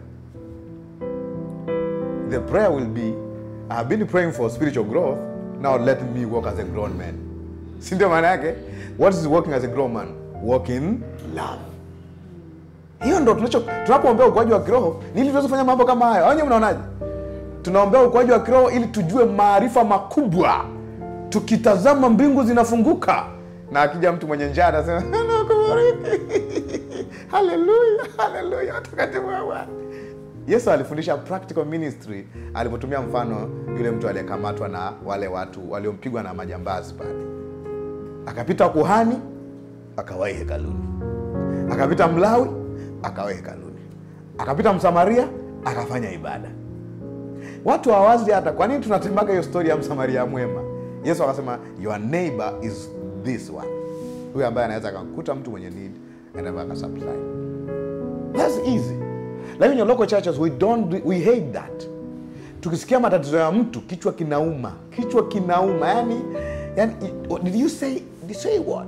the prayer will be i have been praying for spiritual growth now let me walk as a grown man si ndio maana yake what is working as a grown man walk in love hiyo ndo tunacho tunapoombea ukuaji wa kiroho ni ili tuweze kufanya mambo kama hayo au nyewe mnaonaje tunaombea ukuaji wa kiroho ili tujue maarifa makubwa tukitazama mbingu zinafunguka na akija mtu mwenye njaa anasema nakubariki haleluya haleluya watakatifu wa Bwana yesu alifundisha practical ministry alipotumia mfano yule mtu aliyekamatwa na wale watu waliompigwa na majambazi pale akapita kuhani akawahi hekaluni akapita mlawi akawahi hekaluni akapita msamaria akafanya ibada watu hawazi hata kwa nini tunatemaga hiyo stori ya msamaria mwema yesu akasema your neighbor is this one huyu ambaye anaweza akakuta mtu mwenye need anaweza akasupply thats easy lakini in local churches we don't do- we hate that tukisikia matatizo ya mtu kichwa kinauma kichwa kinauma yani, yani did you say, did you say what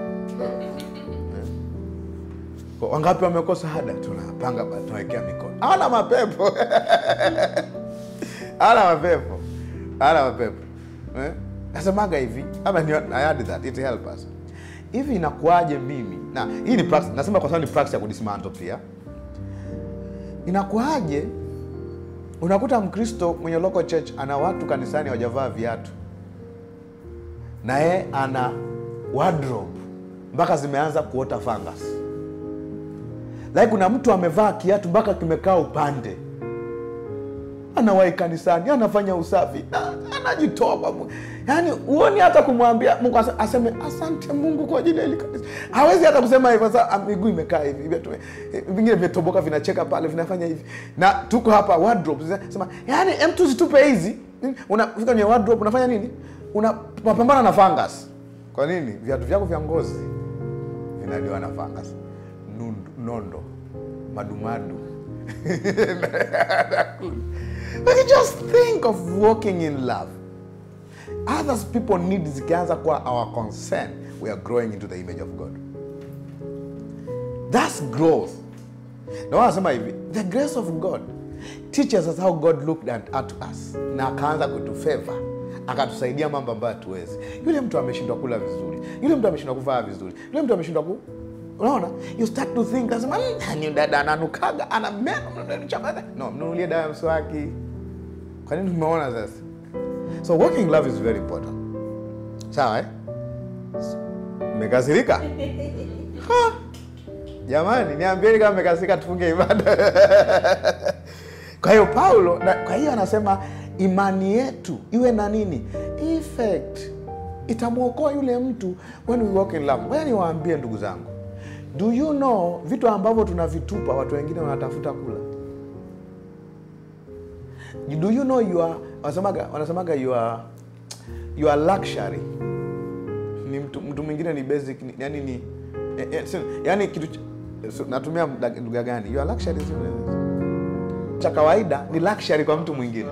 Kwa wangapi wamekosa ada tunapanga ba- tunawekea mikono ana mapepo ana mapepo ana mapepo eh? nasemaga hivi ama ni, I add that it help us hivi inakuwaje mimi na hii ni practice, nasema kwa sababu ni practice ya kudismantle pia inakuwaje unakuta mkristo mwenye local church ana watu kanisani hawajavaa viatu na yeye ana wardrobe mpaka zimeanza kuota fungus lakini kuna mtu amevaa kiatu mpaka kimekaa upande anawahi kanisani anafanya usafi na anajitoa kwa Mungu. yaani huoni hata kumwambia mungu asa- aseme asante mungu kwa ajili ya hili kanisa hawezi hata kusema hivyo sasa ah, miguu imekaa hivi viatu eh, vingine vimetoboka vinacheka pale vinafanya hivi na tuko hapa wardrobe sema yaani em tu zitupe hizi unafika kwenye wardrobe unafanya nini unapambana na fungus kwa nini viatu vyako vya ngozi vinaliwa na fungus Nundu, nondo madumadu But you just think of walking in love others people need zikianza kuwa our concern we are growing into the image of god that's growth na wanasema hivi the grace of god teaches us how god looked at, at us na akaanza kutufeva akatusaidia mambo ambayo hatuwezi yule mtu ameshindwa kula vizuri yule mtu ameshindwa kuvaa vizuri yule mtu ameshindwa ku unaona you start to think nasema "Mm, ni dada ananukaga ana meno mnachanganya." no mnunulie dawa ya mswaki kwa nini tumeona sasa so working love is very important sawa eh? mmekasirika Ha! jamani niambieni kama mmekasirika tufunge ibada kwa hiyo paulo na, kwa hiyo anasema imani yetu iwe na nini effect itamwokoa yule mtu when we walk in love ngoja niwaambie ndugu zangu do you know vitu ambavyo tunavitupa watu wengine wanatafuta kula do you know your wanasemaga wanasemaga your your luxury ni mtu, mtu mwingine ni basic ni, yani ni eh, eh, si- yani kitu ch- so, natumia mda- lugha gani your luxury is cha kawaida ni luxury kwa mtu mwingine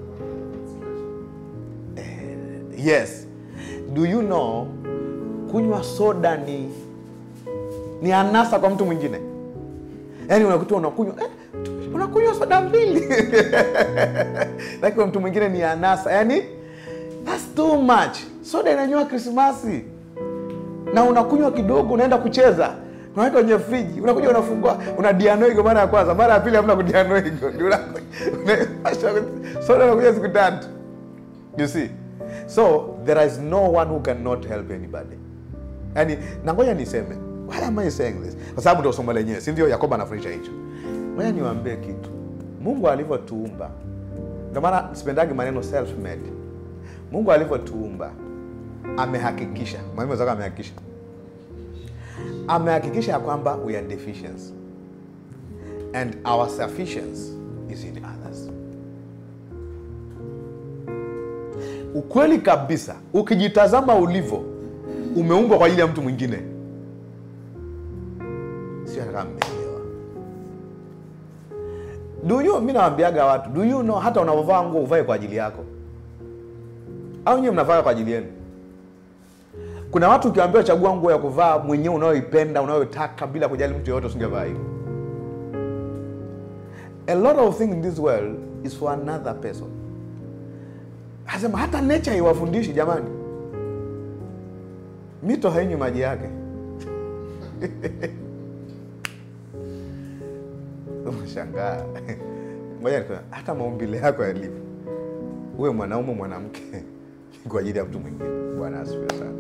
eh, yes do you know kunywa soda ni ni anasa kwa mtu mwingine yaani unakuta unakunywa eh, unakunywa soda mbili lakini kwa mtu mwingine ni anasa yaani thats too much soda inanywa krismasi na unakunywa kidogo unaenda kucheza unaweka kwenye friji unakuja unafungua una dianoigo mara ya kwanza mara ya pili hamna kudianoigo Ndio una- una- soda unakunywa siku tatu you see so there is no one who cannot help anybody yani na ngoja niseme why am I saying this kwa sababu ndio somo lenyewe si ndio yakobo anafundisha hicho ngoja niwaambie kitu mungu alivyotuumba ndio maana sipendagi maneno self made mungu alivyotuumba amehakikisha mwalimu wenzako amehakikisha amehakikisha ya kwamba we are deficiency and our sufficiency is in others ukweli kabisa ukijitazama ulivyo umeumbwa kwa ajili ya mtu mwingine sio hata kama mmeelewa do you mi nawambiaga watu do you know hata unavyovaa nguo uvae kwa ajili yako au nyewe mnavaa kwa ajili yenu kuna watu ukiambiwa chagua nguo ya kuvaa mwenyewe unayoipenda unayotaka bila kujali mtu yoyote usingevaa hivyo a lot of things in this world is for another person asema hata nature iwafundishi jamani mito hainywi maji yake unashangaa ngoja nikwambie, hata maumbile yako yalivyo uwe mwanaume mwanamke kwa ajili ya mtu mwingine bwana asifiwe sana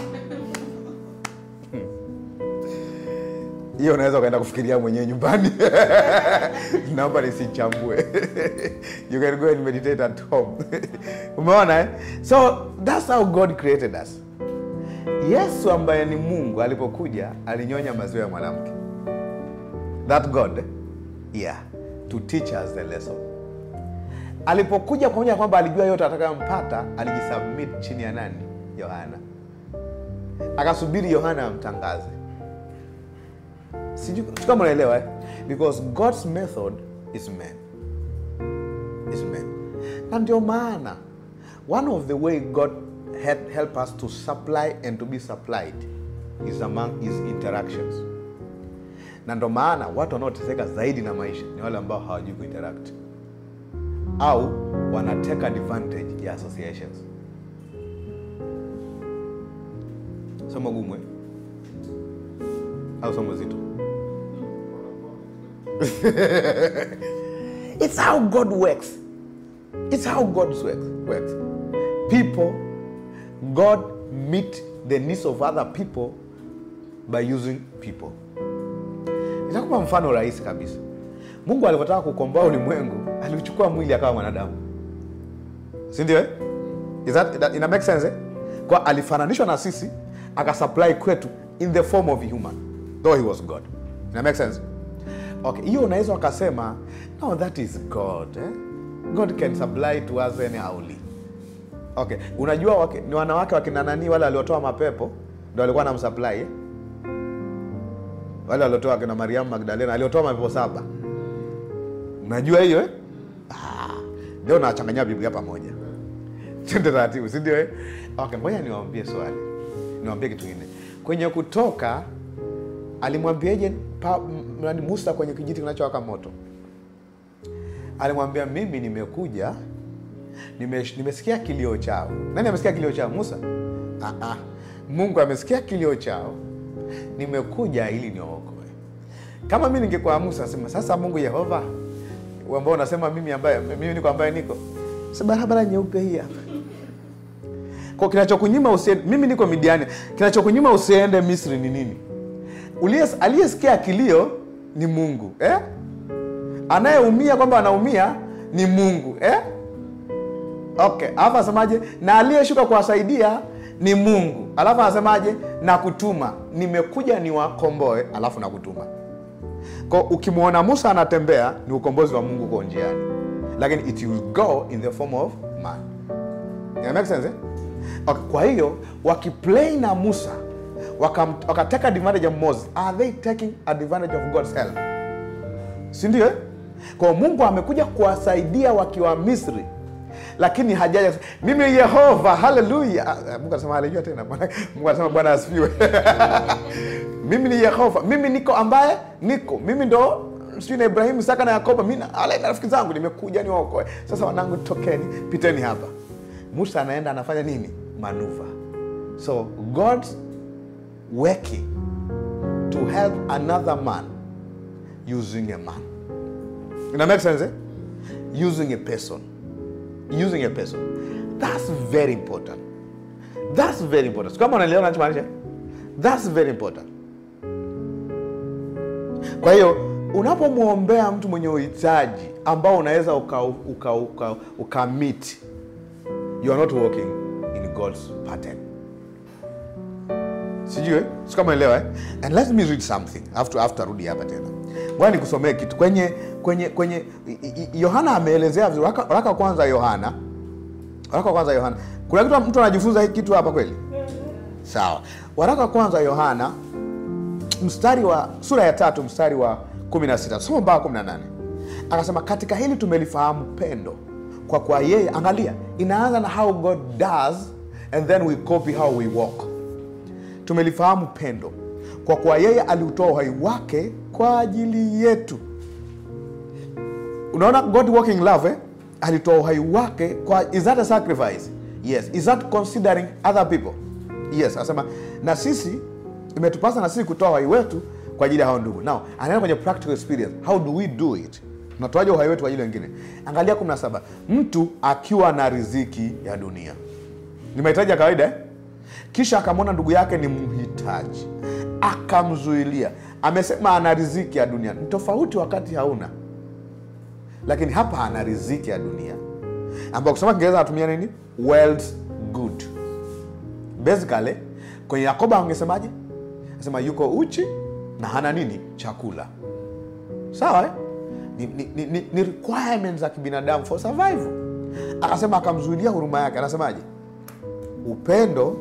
hiyo unaweza ukaenda kufikiria mwenyewe nyumbani naomba nisichambue you can go and meditate at home umeona eh? so that's how god created us yesu ambaye ni mungu alipokuja alinyonya maziwa ya mwanamke that god eh? yeah to teach us the lesson alipokuja pamoja na kwamba alijua yote atakayompata alijisubmit chini ya nani yohana akasubiri yohana amtangaze sijui sijui kama unaelewa eh? because god's method is man is man na ndio maana one of the way god help, help us to supply and to be supplied is among his interactions na ndo maana watu wanaoteseka zaidi na maisha ni wale ambao hawajui kuinteract au wanateka advantage ya associations somo gumu eh? au somo zito it's how god works it's how god works, works. people god meet the needs of other people by using people nitakupa mfano rahisi kabisa mungu alivyotaka kukomboa ulimwengu aliuchukua mwili akawa mwanadamu sindio eh? Is that, that, ina make sense eh? kwa alifananishwa na sisi akasupply kwetu in the form of a human though he was god ina make sense okay hiyo unaweza wakasema no that is god eh? god can supply to us anyhowly okay unajua wake, ni wanawake wakina nani wale waliotoa mapepo ndo walikuwa na msupply eh? wale waliotoa akina mariamu magdalena aliotoa mapepo saba unajua hiyo eh? ah, ndio nachanganyia biblia pamoja tende taratibu sindio eh? okay ngoja niwaambie swali niwaambie kitu kingine kwenye kutoka alimwambiaje pa- m- nani musa kwenye kijiti kinachowaka moto alimwambia mimi nimekuja nime, nimesikia kilio chao nani amesikia kilio chao musa ah, ah. mungu amesikia kilio chao nimekuja ili niokoe kama mi ningekuwa musa sema sasa mungu yehova ambao unasema mimi ambaye mimi niko ambaye niko si barabara nyeupe hii hapa kwa kinachokunyima usiende mimi niko midiani kinachokunyima usiende misri ni nini Uliye- aliyesikia kilio ni mungu eh? anayeumia kwamba anaumia ni mungu eh? okay alafu anasemaje na aliyeshuka kuwasaidia ni mungu alafu anasemaje na kutuma nimekuja niwakomboe alafu na kutuma ko ukimwona musa anatembea ni ukombozi wa mungu uko njiani lakini it will go in the form of man Ina make sense, eh? okay, kwa hiyo wakiplay na musa wakam- wakateka advantage of moses are they taking advantage of god's help sindio eh? kwa mungu amekuja kuwasaidia wakiwa misri lakini hajaja mimi yehova haleluya Ah, ah, mungu anasema haleluya tena Bwana- mungu anasema bwana asifiwe mimi ni yehova mimi niko ambaye niko mimi ndo sijui na ibrahimu isaka na yakobo mi na wale rafiki zangu nimekuja niwaokoe sasa wanangu tokeni piteni hapa musa anaenda anafanya nini manuva so god's working to help another man using a man ina make sense eh? using a person using a person that's very important that's very important kama unaelewa nachomaanisha that's very important kwa hiyo unapomwombea mtu mwenye uhitaji ambao unaweza uka, uka, uka, uka meet you are not working in god's pattern sijui eh? si kama elewa eh? and let me read something after, after rudi hapa tena ngoja nikusomee kitu kwenye kwenye kwenye i- i- yohana ameelezea vizuri waraka waraka wa kwanza yohana waraka wa kwanza yohana kuna kitu mtu anajifunza hiki kitu hapa kweli sawa waraka wa kwanza yohana mstari wa sura ya tatu mstari wa 16 soma mpaka 18 akasema katika hili tumelifahamu pendo kwa kwa yeye angalia inaanza na how god does and then we copy how we walk tumelifahamu pendo kwa kuwa yeye aliutoa uhai wake kwa ajili yetu unaona god walking love eh? alitoa uhai wake kwa is that a sacrifice yes is that considering other people yes anasema na sisi imetupasa na sisi kutoa uhai wetu kwa ajili ya hao ndugu now anaenda kwenye practical experience how do we do it tunatoaje uhai wetu kwa ajili ya wengine angalia 17 mtu akiwa na riziki ya dunia ni mahitaji ya kawaida eh? kisha akamwona ndugu yake ni mhitaji akamzuilia amesema ana riziki ya dunia ni tofauti wakati hauna lakini hapa ana riziki ya dunia ambao kusema kiingereza anatumia nini world's good basically kwenye yakoba angesemaje anasema yuko uchi na hana nini chakula sawa eh? ni, ni, ni, ni, ni requirements za kibinadamu for survival akasema akamzuilia huruma yake anasemaje upendo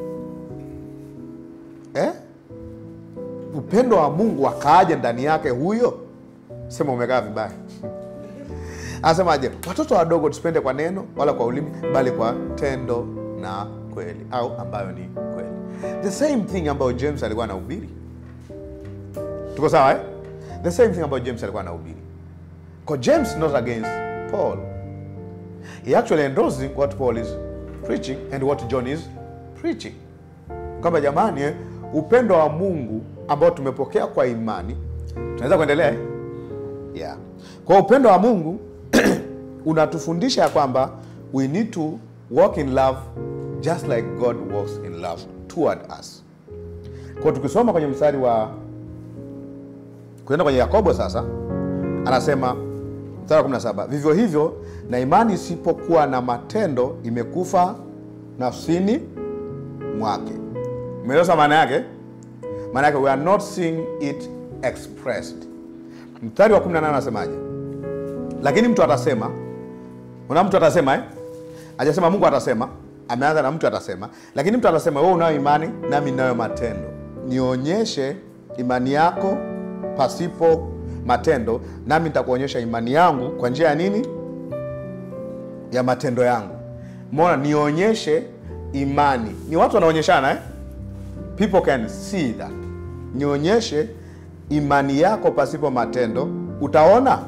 eh? upendo wa mungu akaaje ndani yake huyo sema umekaa vibaya anasemaje watoto wadogo tusipende kwa neno wala kwa ulimi bali kwa tendo na kweli au ambayo ni kweli the same thing ambayo james alikuwa anahubiri tuko sawa eh? the same thing ambayo james alikuwa anahubiri Because james not against paul he actually endorsing what paul is preaching and what john is preaching kwamba jamani eh, upendo wa mungu ambao tumepokea kwa imani tunaweza kuendelea eh? yeah. kwa upendo wa mungu unatufundisha ya kwamba we need to walk in love just like god walks in love toward us kwa tukisoma kwenye mstari wa kuenda kwenye yakobo sasa anasema mstari wa 17 vivyo hivyo na imani isipokuwa na matendo imekufa nafsini mwake umeelewa maana yake maana yake we are not seeing it expressed mstari wa 18 anasemaje lakini mtu atasema una mtu atasema eh? ajasema mungu atasema ameanza na mtu atasema lakini mtu atasema wewe unayo imani nami ninayo matendo nionyeshe imani yako pasipo matendo nami nitakuonyesha imani yangu kwa njia ya nini ya matendo yangu mona nionyeshe imani ni watu wanaonyeshana eh? people can see that nionyeshe imani yako pasipo matendo utaona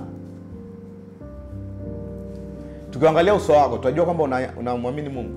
tukiangalia uso wako tutajua kwamba una- unamwamini mungu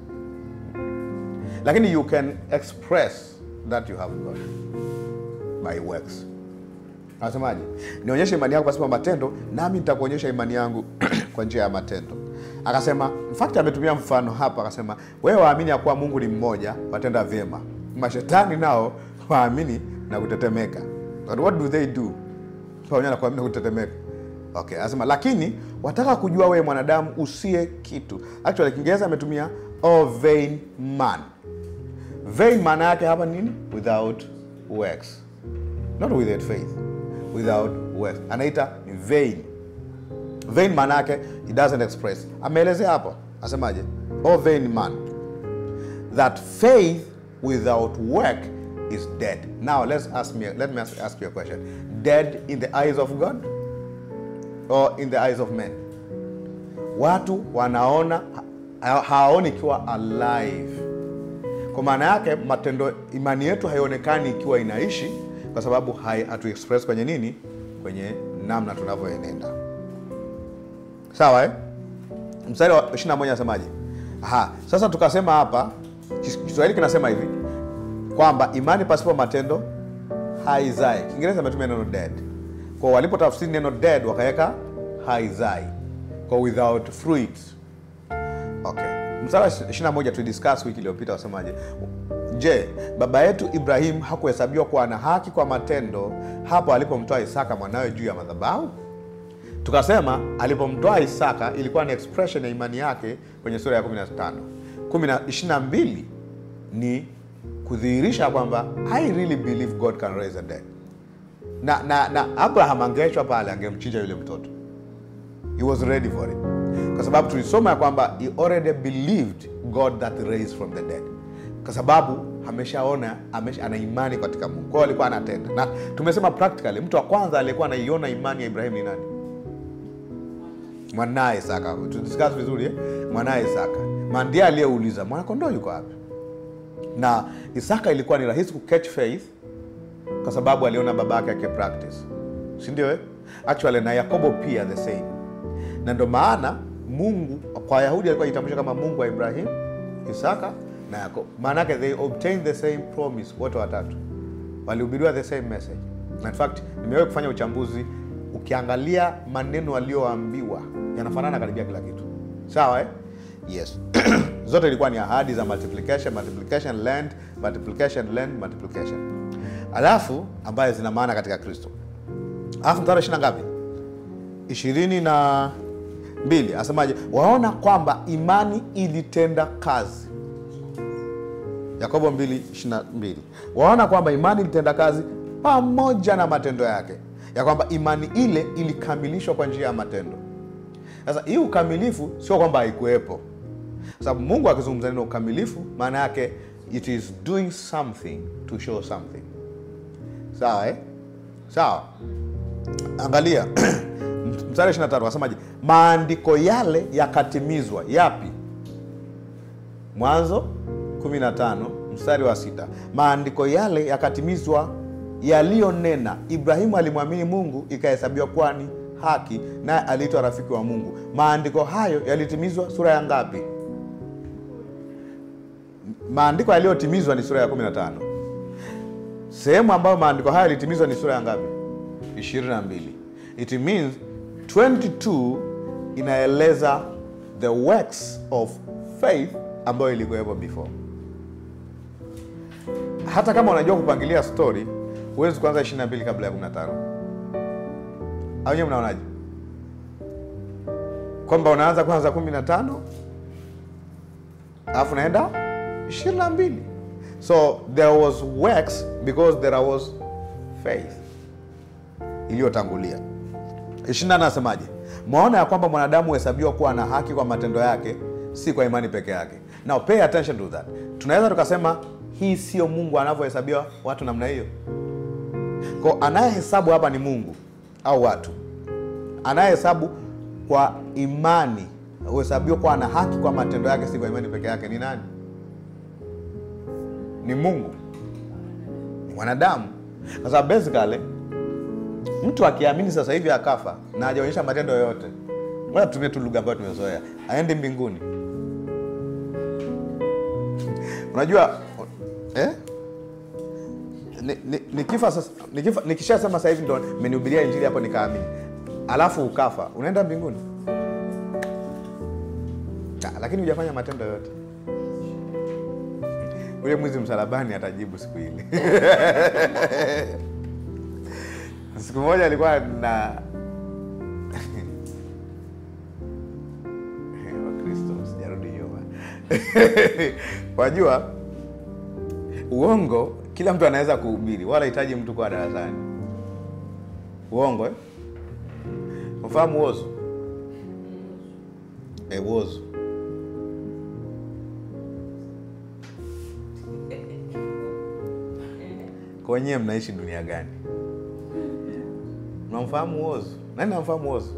lakini you can express that you have god by works anasemaje nionyeshe imani yako pasipo matendo nami nitakuonyesha imani yangu kwa njia ya matendo akasema in fact ametumia mfano hapa akasema wewe waamini ya kuwa mungu ni mmoja watenda vyema mashetani nao waamini na kutetemeka But what do they do pamoja na kuamini na kutetemeka okay anasema lakini wataka kujua wewe mwanadamu usiye kitu actually kiingereza ametumia oh vain man vain maana yake hapa nini without works not without faith without works anaita ni vain vain maana yake it doesn't express ameelezea hapo asemaje oh vain man that faith without work is dead now let's ask me let me ask, ask you a question dead in the eyes of god or in the eyes of men watu wanaona ha- hawaoni ikiwa alive kwa maana yake matendo imani yetu haionekani ikiwa inaishi kwa sababu hai- hatu express kwenye nini kwenye namna tunavyoenenda sawa eh? mstari wa 21 anasemaje Aha, sasa tukasema hapa Kis- kiswahili kinasema hivi kwamba imani pasipo matendo haizai kiingereza ametumia neno dead kwa walipotafsiri neno dead wakaweka haizai kwa without fruit okay mstari wa 21 tulidiscuss wiki iliyopita wasemaje je baba yetu ibrahim hakuhesabiwa kuwa na haki kwa matendo hapo alipomtoa isaka mwanawe juu ya madhabahu tukasema alipomtoa isaka ilikuwa ni expression ya imani yake kwenye sura ya 15 22 ni kudhihirisha kwamba i really believe god can raise a dead na, na, na abraham angeachwa pale angemchinja yule mtoto he was ready for it kwa sababu tulisoma ya kwamba he already believed god that raised from the dead kwa sababu ameshaona amesha, ana imani katika mungu kwao alikuwa anatenda na tumesema practically mtu wa kwanza aliyekuwa anaiona imani ya ibrahim ni nani mwanaye isaka tudiscuss vizuri eh? mwanaye isaka Ma ndiye aliyeuliza mwanakondoo yuko wapi na isaka ilikuwa ni rahisi kucatch faith kwa sababu aliona baba yake akipractice si ndio eh? actually na yakobo pia the same na ndo maana mungu kwa wayahudi alikuwa itambulisha kama mungu wa ibrahim isaka na yakobo maana yake they obtained the same promise wote watatu walihubiriwa the same message na in fact nimewahi kufanya uchambuzi ukiangalia maneno aliyoambiwa yanafanana karibia kila kitu sawa eh? yes zote ilikuwa ni ahadi za multiplication multiplication land multiplication land multiplication alafu ambayo zina maana katika kristo alafu mstari wa ishiri na ngapi ishirini na mbili asemaje waona kwamba imani ilitenda kazi yakobo 2:22 waona kwamba imani ilitenda kazi pamoja na matendo yake ya kwamba imani ile ilikamilishwa kwa njia ya matendo sasa hii ukamilifu sio kwamba haikuwepo sababu mungu akizungumza neno ukamilifu maana yake it is doing something to show something sawa eh? sawa angalia mstari 23 asemaje maandiko yale yakatimizwa yapi mwanzo 15 mstari wa sita maandiko yale yakatimizwa yaliyonena ibrahimu alimwamini mungu ikahesabiwa kuwa ni haki naye aliitwa rafiki wa mungu maandiko hayo yalitimizwa sura ya ngapi maandiko yaliyotimizwa ni sura ya 15 sehemu ambayo maandiko hayo yalitimizwa ni sura ya ngapi 22 it means 22 inaeleza the works of faith ambayo ilikuwepo before hata kama unajua kupangilia story huwezi kuanza 22 kabla ya 15 au nyewe mnaonaje kwamba unaanza kwanza 15 alafu naenda 22 so there was works because there was faith iliyotangulia 24 anasemaje mwaona ya kwamba mwanadamu huhesabiwa kuwa na haki kwa matendo yake si kwa imani peke yake now pay attention to that tunaweza tukasema hii sio mungu anavyohesabiwa watu namna hiyo ko anayehesabu hapa ni mungu au watu anayehesabu kwa imani huhesabiwa kuwa na haki kwa matendo yake si kwa imani peke yake ni nani ni mungu ni mwanadamu kwa sababu basically mtu akiamini sasa hivi akafa na hajaonyesha matendo yoyote ngoja tutumie tu lugha ambayo tumezoea aendi mbinguni unajua eh? Ni- ni- nikifa sasa nikifa nikishasema sasa hivi ndo mmenihubiria injili hapo nikaamini alafu ukafa unaenda mbinguni Ah, lakini hujafanya matendo yote ule mwizi msalabani atajibu siku ile siku moja alikuwa na wakristo sijarudi nyuma wajua uongo kila mtu anaweza kuhubiri wala hitaji mtu kwa darasani uongo eh? mfahamu wozu e, wozu kwenyewe mnaishi dunia gani mnamfahamu wozu nani namfahamu wozu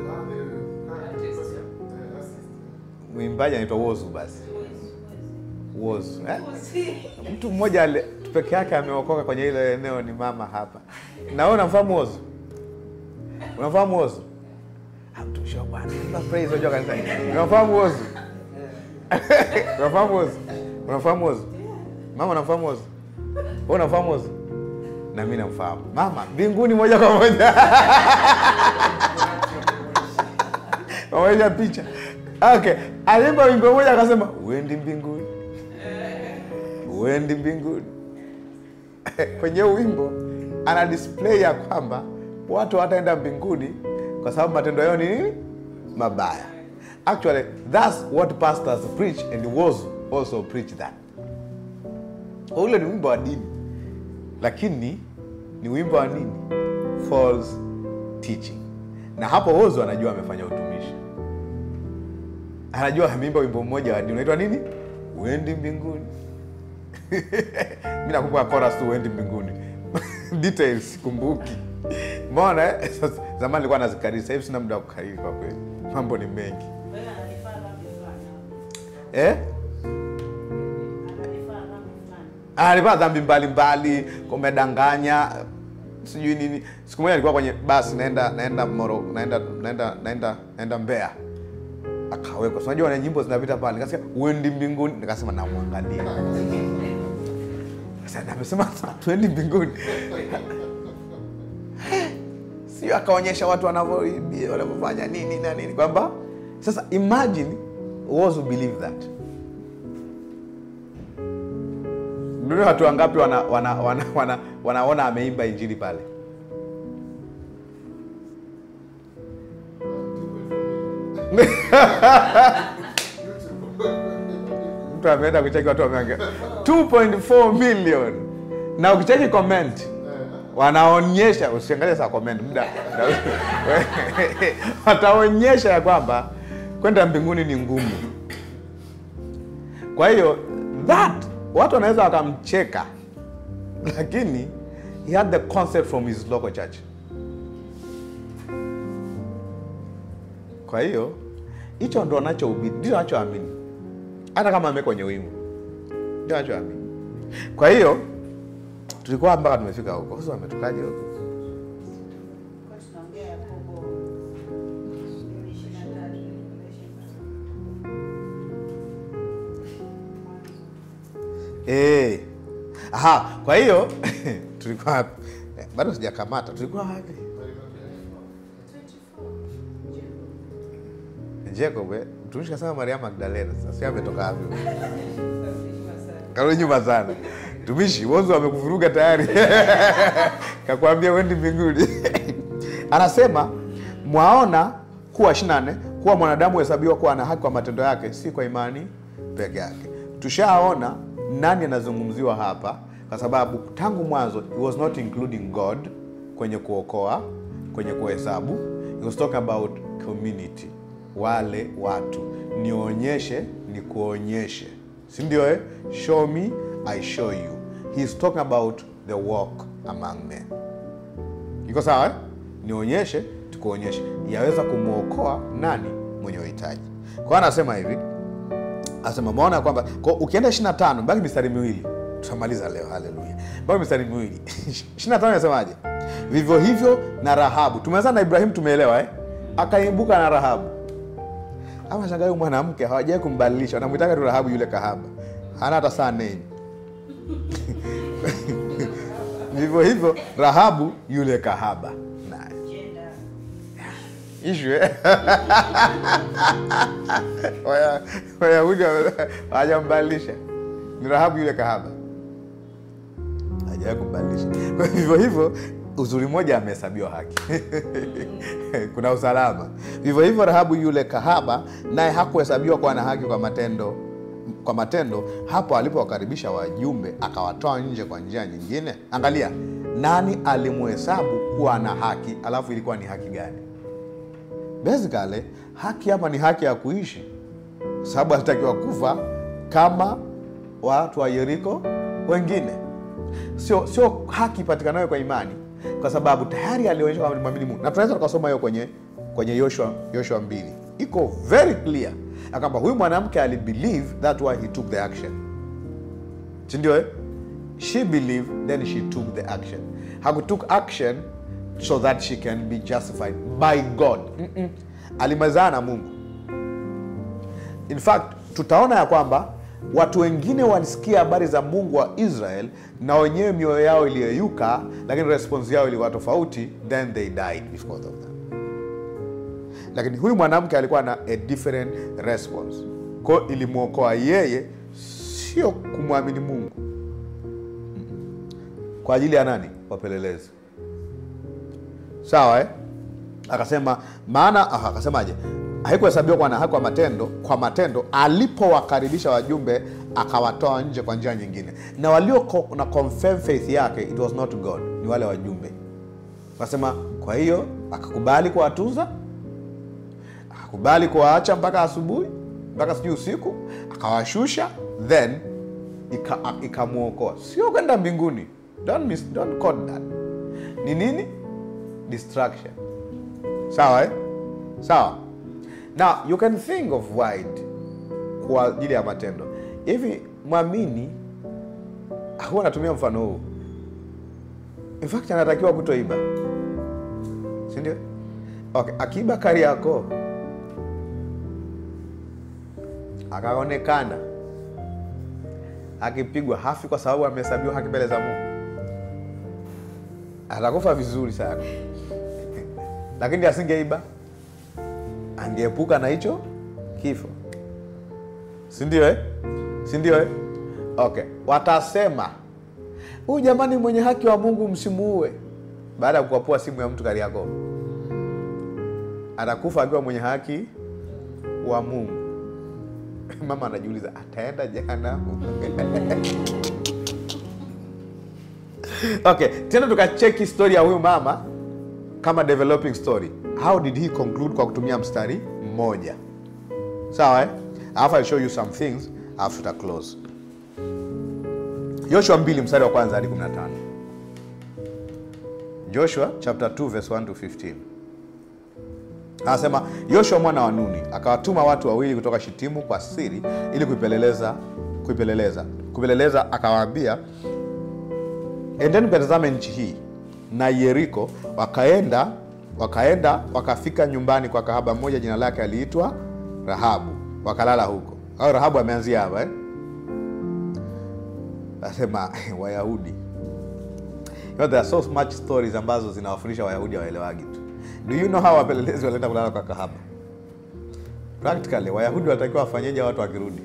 mwimbaji anaitwa wozu basi wozu eh? mtu mmoja ale- peke yake ameokoka kwenye ile eneo ni mama hapa na wewe unamfahamu wozu unamfahamu wozu Ah, mtumishi wa bwana imba praise unajua kanisa unamfahamu wozu unafahamu wozu unafahamu wozu mama unamfahamu wozu wewe unafahamu wozu na mimi namfahamu mama mbinguni moja kwa moja pamoja picha okay alimba wimbo moja akasema uendi mbinguni uendi mbinguni kwenye huu wimbo ana display ya kwamba watu hataenda mbinguni kwa sababu matendo yao ni nini mabaya actually thats what pastors preach and was also preach that ule ni wimbo wa dini lakini ni wimbo wa nini false teaching na hapo wozo anajua amefanya utumishi anajua ameimba wimbo mmoja wa dini unaitwa nini uendi mbinguni mi nakumbuka chorus tu uendi mbinguni details sikumbuki mona eh? Sasa, zamani nilikuwa nazikariri sasa hivi sina muda wa kukariri kwa kweli mambo ni mengi eh? alipaa dhambi mbalimbali kumedanganya sijui nini siku moja alikuwa kwenye basi naenda naenda moro naenda naenda naenda naenda mbea akawekwa so, unajua na nyimbo zinapita pale nikasikia uendi mbinguni nikasema namwangalia Sasa amesema tuendi mbinguni si sijui akaonyesha watu wanavyo- wanavyofanya nini na nini kwamba sasa imagine was who believe that ndio watu wangapi wana, wana, wana, wana, wanaona ameimba injili pale mtu ameenda kucheki watu wameongea 2.4 million na ukicheki comment wanaonyesha usiangalie saa comment muda wataonyesha ya kwamba kwenda mbinguni ni ngumu kwa hiyo that watu wanaweza wakamcheka lakini he had the concept from his local church kwa hiyo hicho ndo anachohubiri ndio anachoamini hata kama ame kwenye wingu ndio anachoamini kwa hiyo tulikuwa mpaka tumefika huko sasa wametokaje huko Eh. Aha, kwa hiyo tulikuwa wapi? Eh, bado sijakamata. Tulikuwa wapi? Jacob, eh, mtumishi kasema Maria Magdalena. Sasa yeye ametoka wapi? Karudi nyuma sana. Mtumishi, wozo amekuvuruga tayari. Kakwambia wendi mbinguni. Anasema mwaona kuwa 24 kuwa mwanadamu huhesabiwa kuwa ana haki kwa matendo yake, si kwa imani peke yake. Tushaona nani anazungumziwa hapa, kwa sababu tangu mwanzo he was not including God kwenye kuokoa, kwenye kuhesabu. He was talking about community, wale watu. Nionyeshe, nikuonyeshe, si ndio? Eh, show me I show you. He is talking about the walk among men. Iko sawa eh? Nionyeshe tukuonyeshe, yaweza kumwokoa nani mwenye uhitaji. Kwa hiyo anasema hivi, anasema maona kwamba kwa ukienda 25 baki mistari miwili, tutamaliza leo. Haleluya, baki mistari miwili 25 inasemaje? Vivyo hivyo na Rahabu. Tumeanza na Ibrahimu, tumeelewa eh? Akaimbuka na Rahabu. Ama shangaa huyu mwanamke hawajai kumbadilisha, wanamwitaka tu Rahabu yule kahaba, hana hata saa name vivyo hivyo Rahabu yule kahaba naye ishu eh? Waya- Wayahudi wame- hawajambadilisha, ni Rahabu yule kahaba, hajawahi kumbadilisha. Kwa hiyo vivyo hivyo uzuri mmoja amehesabiwa haki kuna usalama. Vivyo hivyo Rahabu yule kahaba naye hakuhesabiwa kuwa na haki kwa matendo kwa matendo hapo alipowakaribisha wajumbe akawatoa nje kwa njia nyingine. Angalia, nani alimhesabu kuwa na haki, alafu ilikuwa ni haki gani? Basically haki hapa ni haki ya kuishi, sababu alitakiwa kufa kama watu wa Yeriko wengine, sio sio haki ipatikanayo kwa imani, kwa sababu tayari alionyesha kwamba alimwamini Mungu, na tunaweza tukasoma hiyo kwenye kwenye Yoshua Yoshua mbili, iko very clear ya kwamba huyu mwanamke alibelieve that why he took the action, si ndio? eh? She believed then she took the action. Hakutook action so that she can be justified by God. Mm-mm. Alimezana na Mungu. In fact, tutaona ya kwamba watu wengine walisikia habari za Mungu wa Israel na wenyewe mioyo yao iliyeyuka, lakini response yao ilikuwa tofauti, then they died because of that. Lakini huyu mwanamke alikuwa na a different response, kwa hiyo ilimwokoa yeye, sio kumwamini Mungu kwa ajili ya nani? Wapelelezi. Sawa eh? Akasema maana aha, akasemaje? Haikuhesabiwa kuwa na haki kwa matendo, kwa matendo alipowakaribisha wajumbe akawatoa nje kwa njia nyingine, na walio ko- na confirm faith yake it was not God, ni wale wajumbe. Akasema kwa hiyo akakubali kuwatunza, akakubali kuwaacha mpaka asubuhi, mpaka sijui usiku, akawashusha then ika- a- ikamwokoa, sio kwenda mbinguni. Don't miss, don't quote that. Ni nini? Distraction. Sawa eh? Sawa. Now you can think of wide kwa ajili ya matendo hivi. Mwamini huwa anatumia mfano huu, in fact anatakiwa kutoiba, si ndio? Okay, akiiba Kariakoo akaonekana akipigwa, hafi kwa sababu amehesabiwa haki mbele za Mungu, atakufa vizuri sana lakini asingeiba angeepuka na hicho kifo sindio eh? sindio eh? okay watasema huyu jamani mwenye haki wa mungu msimuue baada ya kukwapua simu ya mtu kariako atakufa akiwa mwenye haki wa mungu mama anajiuliza ataenda jehanamu okay tena tukacheki story ya huyu mama kama developing story how did he conclude kwa kutumia mstari mmoja sawa eh? alafu I'll show you some things alafu tuta close joshua 2 mstari wa kwanza hadi 15 joshua chapter 2 verse 1 to 15 anasema yoshua mwana wa nuni akawatuma watu wawili kutoka shitimu kwa siri ili kuipeleleza kuipeleleza kupeleleza akawaambia endeni mkatazame nchi hii na yeriko wakaenda wakaenda wakafika nyumbani kwa kahaba mmoja jina lake aliitwa rahabu wakalala huko au rahabu ameanzia hapa eh? nasema wayahudi you know, there are so much stories ambazo zinawafundisha wayahudi hawaelewagi tu do you know how wapelelezi walienda kulala kwa kahaba practically wayahudi watakiwa wafanyeje watu wakirudi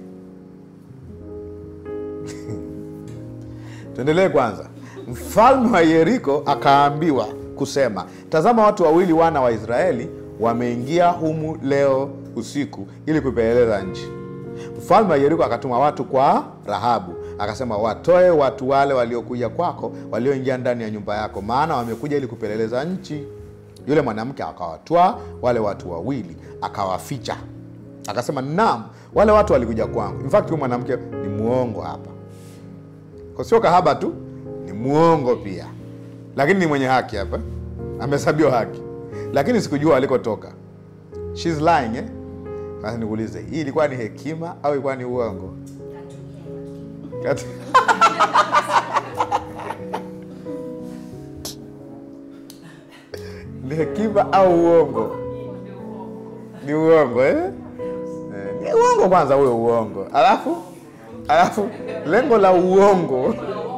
tuendelee kwanza mfalme wa yeriko akaambiwa kusema tazama watu wawili wana wa israeli wameingia humu leo usiku ili kuipeleleza nchi mfalme wa yeriko akatuma watu kwa rahabu akasema watoe watu wale waliokuja kwako walioingia ndani ya nyumba yako maana wamekuja ili kupeleleza nchi yule mwanamke akawatwaa wale watu wawili akawaficha akasema naam wale watu walikuja kwangu in fact huyu mwanamke ni muongo hapa kwa sio kahaba tu ni muongo pia lakini ni mwenye haki hapa amehesabiwa haki lakini sikujua alikotoka She's lying eh? Sasa nikuulize hii ilikuwa ni hekima au ilikuwa ni uongo Kati- ni hekima au uongo ni uongo eh? Eh, ni uongo kwanza huyo uongo alafu alafu lengo la uongo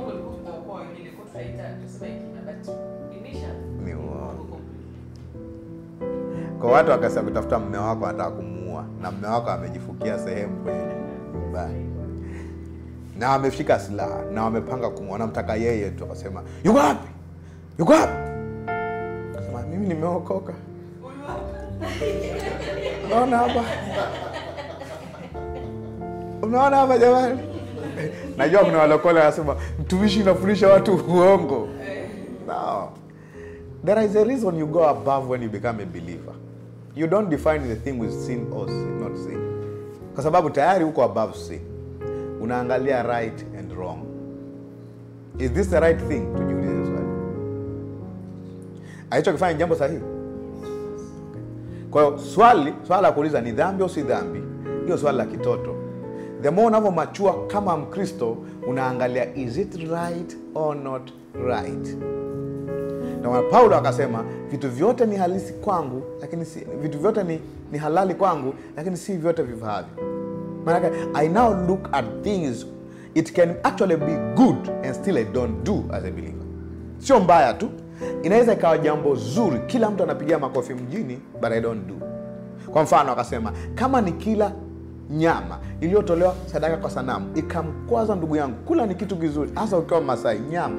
ni uongo kwa watu wakasa kutafuta mme wako anataka kumuua na mme wako amejifukia sehemu kwenye nyumbani na ameshika silaha na wamepanga kumua wanamtaka yeye tu akasema yuko wapi yuko wapi akasema mimi nimeokoka unaona hapa unaona hapa jamani najua kuna walokole wanasema mtumishi inafundisha watu uongo no. there is a reason you go above when you become a believer you don't define the thing with sin or sin, not sin kwa sababu tayari uko above sin unaangalia right and wrong is this the right thing tujiulize swali alichokifanya jambo sahihi kwa hiyo swali swala la kuuliza ni dhambi au si dhambi hiyo swali la kitoto the more unavyomachua kama mkristo unaangalia is it right or not right ndio maana paulo akasema vitu vyote ni halisi kwangu lakini si, vitu vyote ni, ni halali kwangu lakini si vyote vifaavyo maanake i now look at things it can actually be good and still i don't do as a believer sio mbaya tu inaweza ikawa jambo zuri kila mtu anapigia makofi mjini but i don't do kwa mfano akasema kama ni kila nyama iliyotolewa sadaka kwa sanamu ikamkwaza ndugu yangu kula ni kitu kizuri hasa ukiwa masai nyama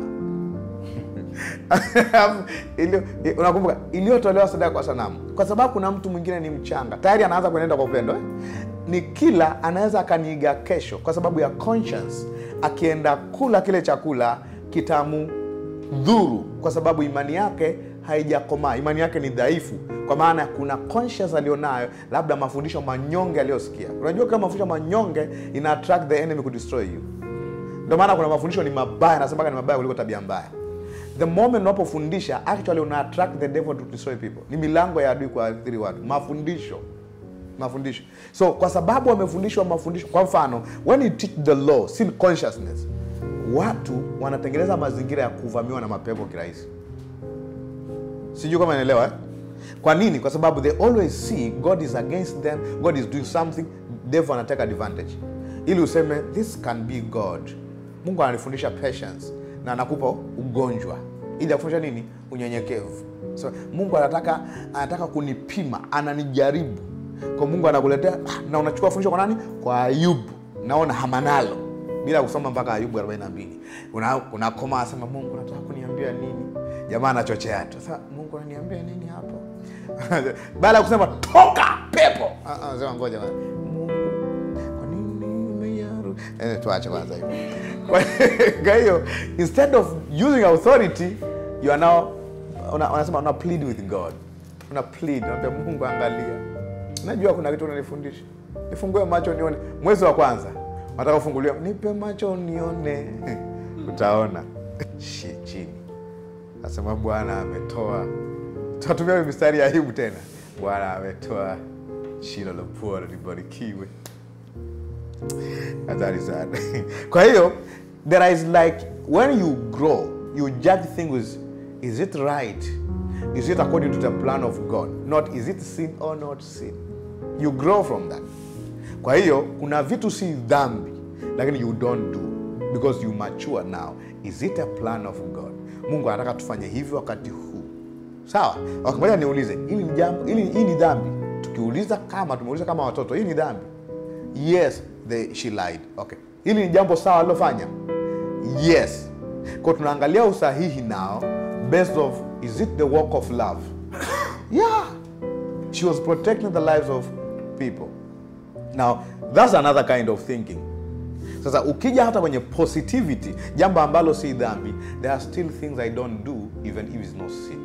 Ilio- unakumbuka iliyotolewa sadaka kwa sanamu kwa sababu kuna mtu mwingine ni mchanga tayari anaanza kuenenda kwa upendo eh? ni kila anaweza akaniiga kesho kwa sababu ya conscience akienda kula kile chakula kitamu dhuru kwa sababu imani yake haijakomaa imani yake ni dhaifu kwa maana kuna conscience alionayo labda mafundisho manyonge aliyosikia unajua kama mafundisho manyonge ina attract the enemy to destroy you ndio maana kuna mafundisho ni mabaya nasemaga ni mabaya kuliko tabia mbaya the moment unapofundisha actually una attract the devil to destroy people ni milango ya adui kuathiri watu mafundisho mafundisho so kwa sababu wamefundishwa mafundisho kwa mfano when you teach the law sin consciousness watu wanatengeneza mazingira ya kuvamiwa na mapepo kirahisi sijui kama naelewa eh? kwa nini kwa sababu they always see god is against them god is doing something devil anataka advantage ili useme this can be god mungu ananifundisha patience na anakupa ugonjwa ili akufundisha nini unyenyekevu so, mungu anataka anataka kunipima ananijaribu kwa mungu anakuletea ah, na unachukua fundisho kwa nani kwa ayubu naona hamanalo bila kusoma mpaka ayubu 42 una, unakoma asema mungu nataka kuniambia nini jamaa anachochea tu sasa mungu ananiambia nini hapo baada ya kusema toka pepo Ah, ah, anasema ngoja kwanza. mungu kwa nini umeyaru eh, tuache kwanza hiyo Kwa- kwa hiyo instead of using authority you are now una- unasema una plead with god una plead unaambia mungu angalia najua kuna kitu unanifundisha nifungue macho nione mwezi wa kwanza nataka ufunguliwa nipe macho nione utaona Shi- chini asema bwana ametoa tunatumia hiyo mistari ya aibu tena bwana ametoa shina la pua libarikiwe hatari sana kwa hiyo there is like when you grow you judge things is it right is it according to the plan of god not is it sin or not sin you grow from that kwa hiyo kuna vitu si dhambi lakini you don't do because you mature now is it a plan of god mungu anataka tufanye hivyo wakati huu sawa okay, ngoja niulize hili ni jambo hili hii ni dhambi tukiuliza kama tumeuliza kama watoto hii ni dhambi yes they, she lied okay hili ni jambo sawa alilofanya yes kwa tunaangalia usahihi nao based of is it the work of love yeah she was protecting the lives of people now that's another kind of thinking sasa ukija hata kwenye positivity jambo ambalo si dhambi there are still things i don't do even if it's not sin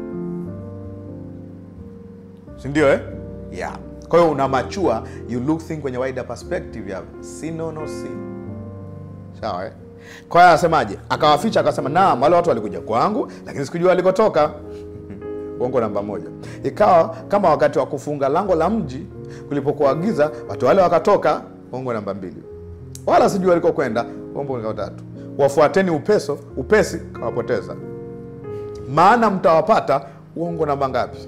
sindio eh? yeah kwa hiyo una machua you look thing kwenye wider perspective ya sin or no sin sawa eh? kwa hiyo anasemaje akawaficha akasema naam wale watu walikuja kwangu lakini sikujua walikotoka uongo namba moja ikawa kama wakati wa kufunga lango la mji kulipokuwa giza watu wale wakatoka uongo namba mbili wala sijui walikokwenda uongo namba tatu wafuateni upeso upesi kawapoteza maana mtawapata uongo namba ngapi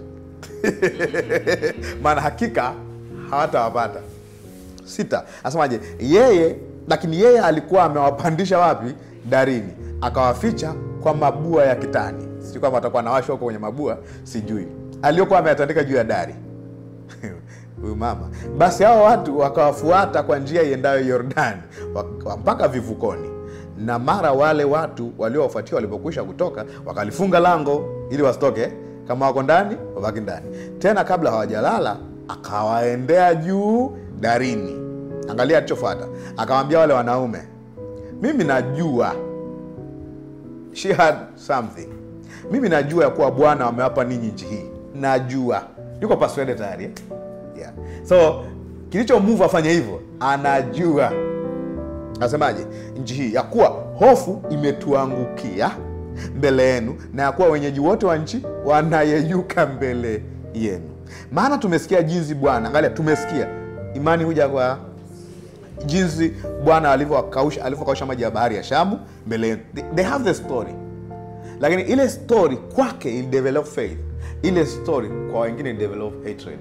maana hakika hawatawapata sita asemaje yeye lakini yeye alikuwa amewapandisha wapi darini akawaficha kwa mabua ya kitani sijui kwamba atakuwa nawashwa huko kwenye mabua sijui aliyokuwa ameyatandika juu ya dari huyu mama basi hao watu wakawafuata kwa njia iendayo yordani wak- mpaka vivukoni na mara wale watu waliowafuatia walipokwisha kutoka wakalifunga lango ili wasitoke kama wako ndani wabaki ndani tena kabla hawajalala akawaendea juu darini angalia alichofuata akawambia wale wanaume mimi najua she had something mimi najua ya kuwa bwana amewapa ninyi nchi hii najua yuko persuaded tayari eh? yeah. so kilicho move afanye hivyo anajua nasemaje nchi hii ya kuwa hofu imetuangukia mbele yenu na ya kuwa wenyeji wote wa nchi wanayeyuka mbele yenu maana tumesikia jinsi bwana angalia tumesikia imani huja kwa jinsi bwana alivyowakausha alivyokausha maji ya bahari ya shamu mbele yenu they, they have the story lakini ile story kwake il develop faith ile story kwa wengine il develop hatred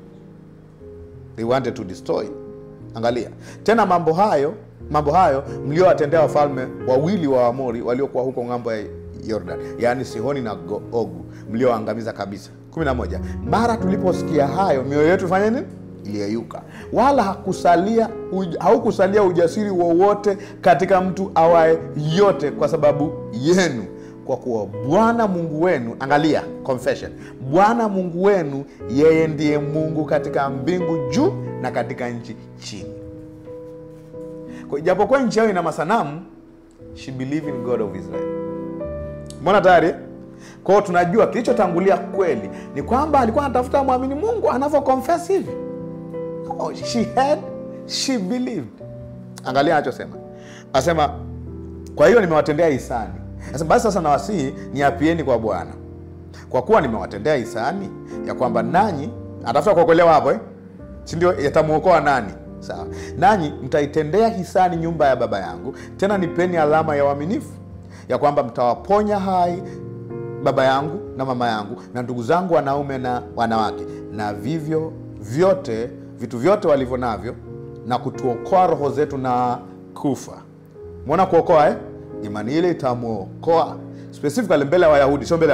they wanted to destroy angalia tena mambo hayo mambo hayo mliowatendea wafalme wawili wa amori waliokuwa huko ng'ambo ya yordan yaani sihoni na Go- ogu mlioangamiza kabisa 11 mara tuliposikia hayo mioyo yetu fanya nini iliyeyuka wala hakusalia uj, haukusalia ujasiri wowote katika mtu awaye yote kwa sababu yenu kwa kuwa bwana mungu wenu angalia confession bwana mungu wenu yeye ndiye mungu katika mbingu juu na katika nchi chini Kwa- ijapokuwa nchi yao ina masanamu she believe in god of israel mbona tayari kwao tunajua kilichotangulia kweli ni kwamba alikuwa anatafuta mwamini mungu anavyo confess hivi oh, she had she believed angalia anachosema anasema kwa hiyo nimewatendea hisani Sasa basi sasa nawasihi niapieni kwa bwana kwa kuwa nimewatendea hisani ya kwamba nanyi atafuta kuokolewa hapo eh? sindio yatamwokoa nani sawa nanyi mtaitendea hisani nyumba ya baba yangu tena nipeni alama ya uaminifu ya kwamba mtawaponya hai baba yangu na mama yangu na ndugu zangu wanaume na wanawake na vivyo vyote vitu vyote walivyo navyo na kutuokoa roho zetu na kufa mwona kuokoa eh? imani ile itamwokoa specifically mbele ya wayahudi sio mbele ya mungu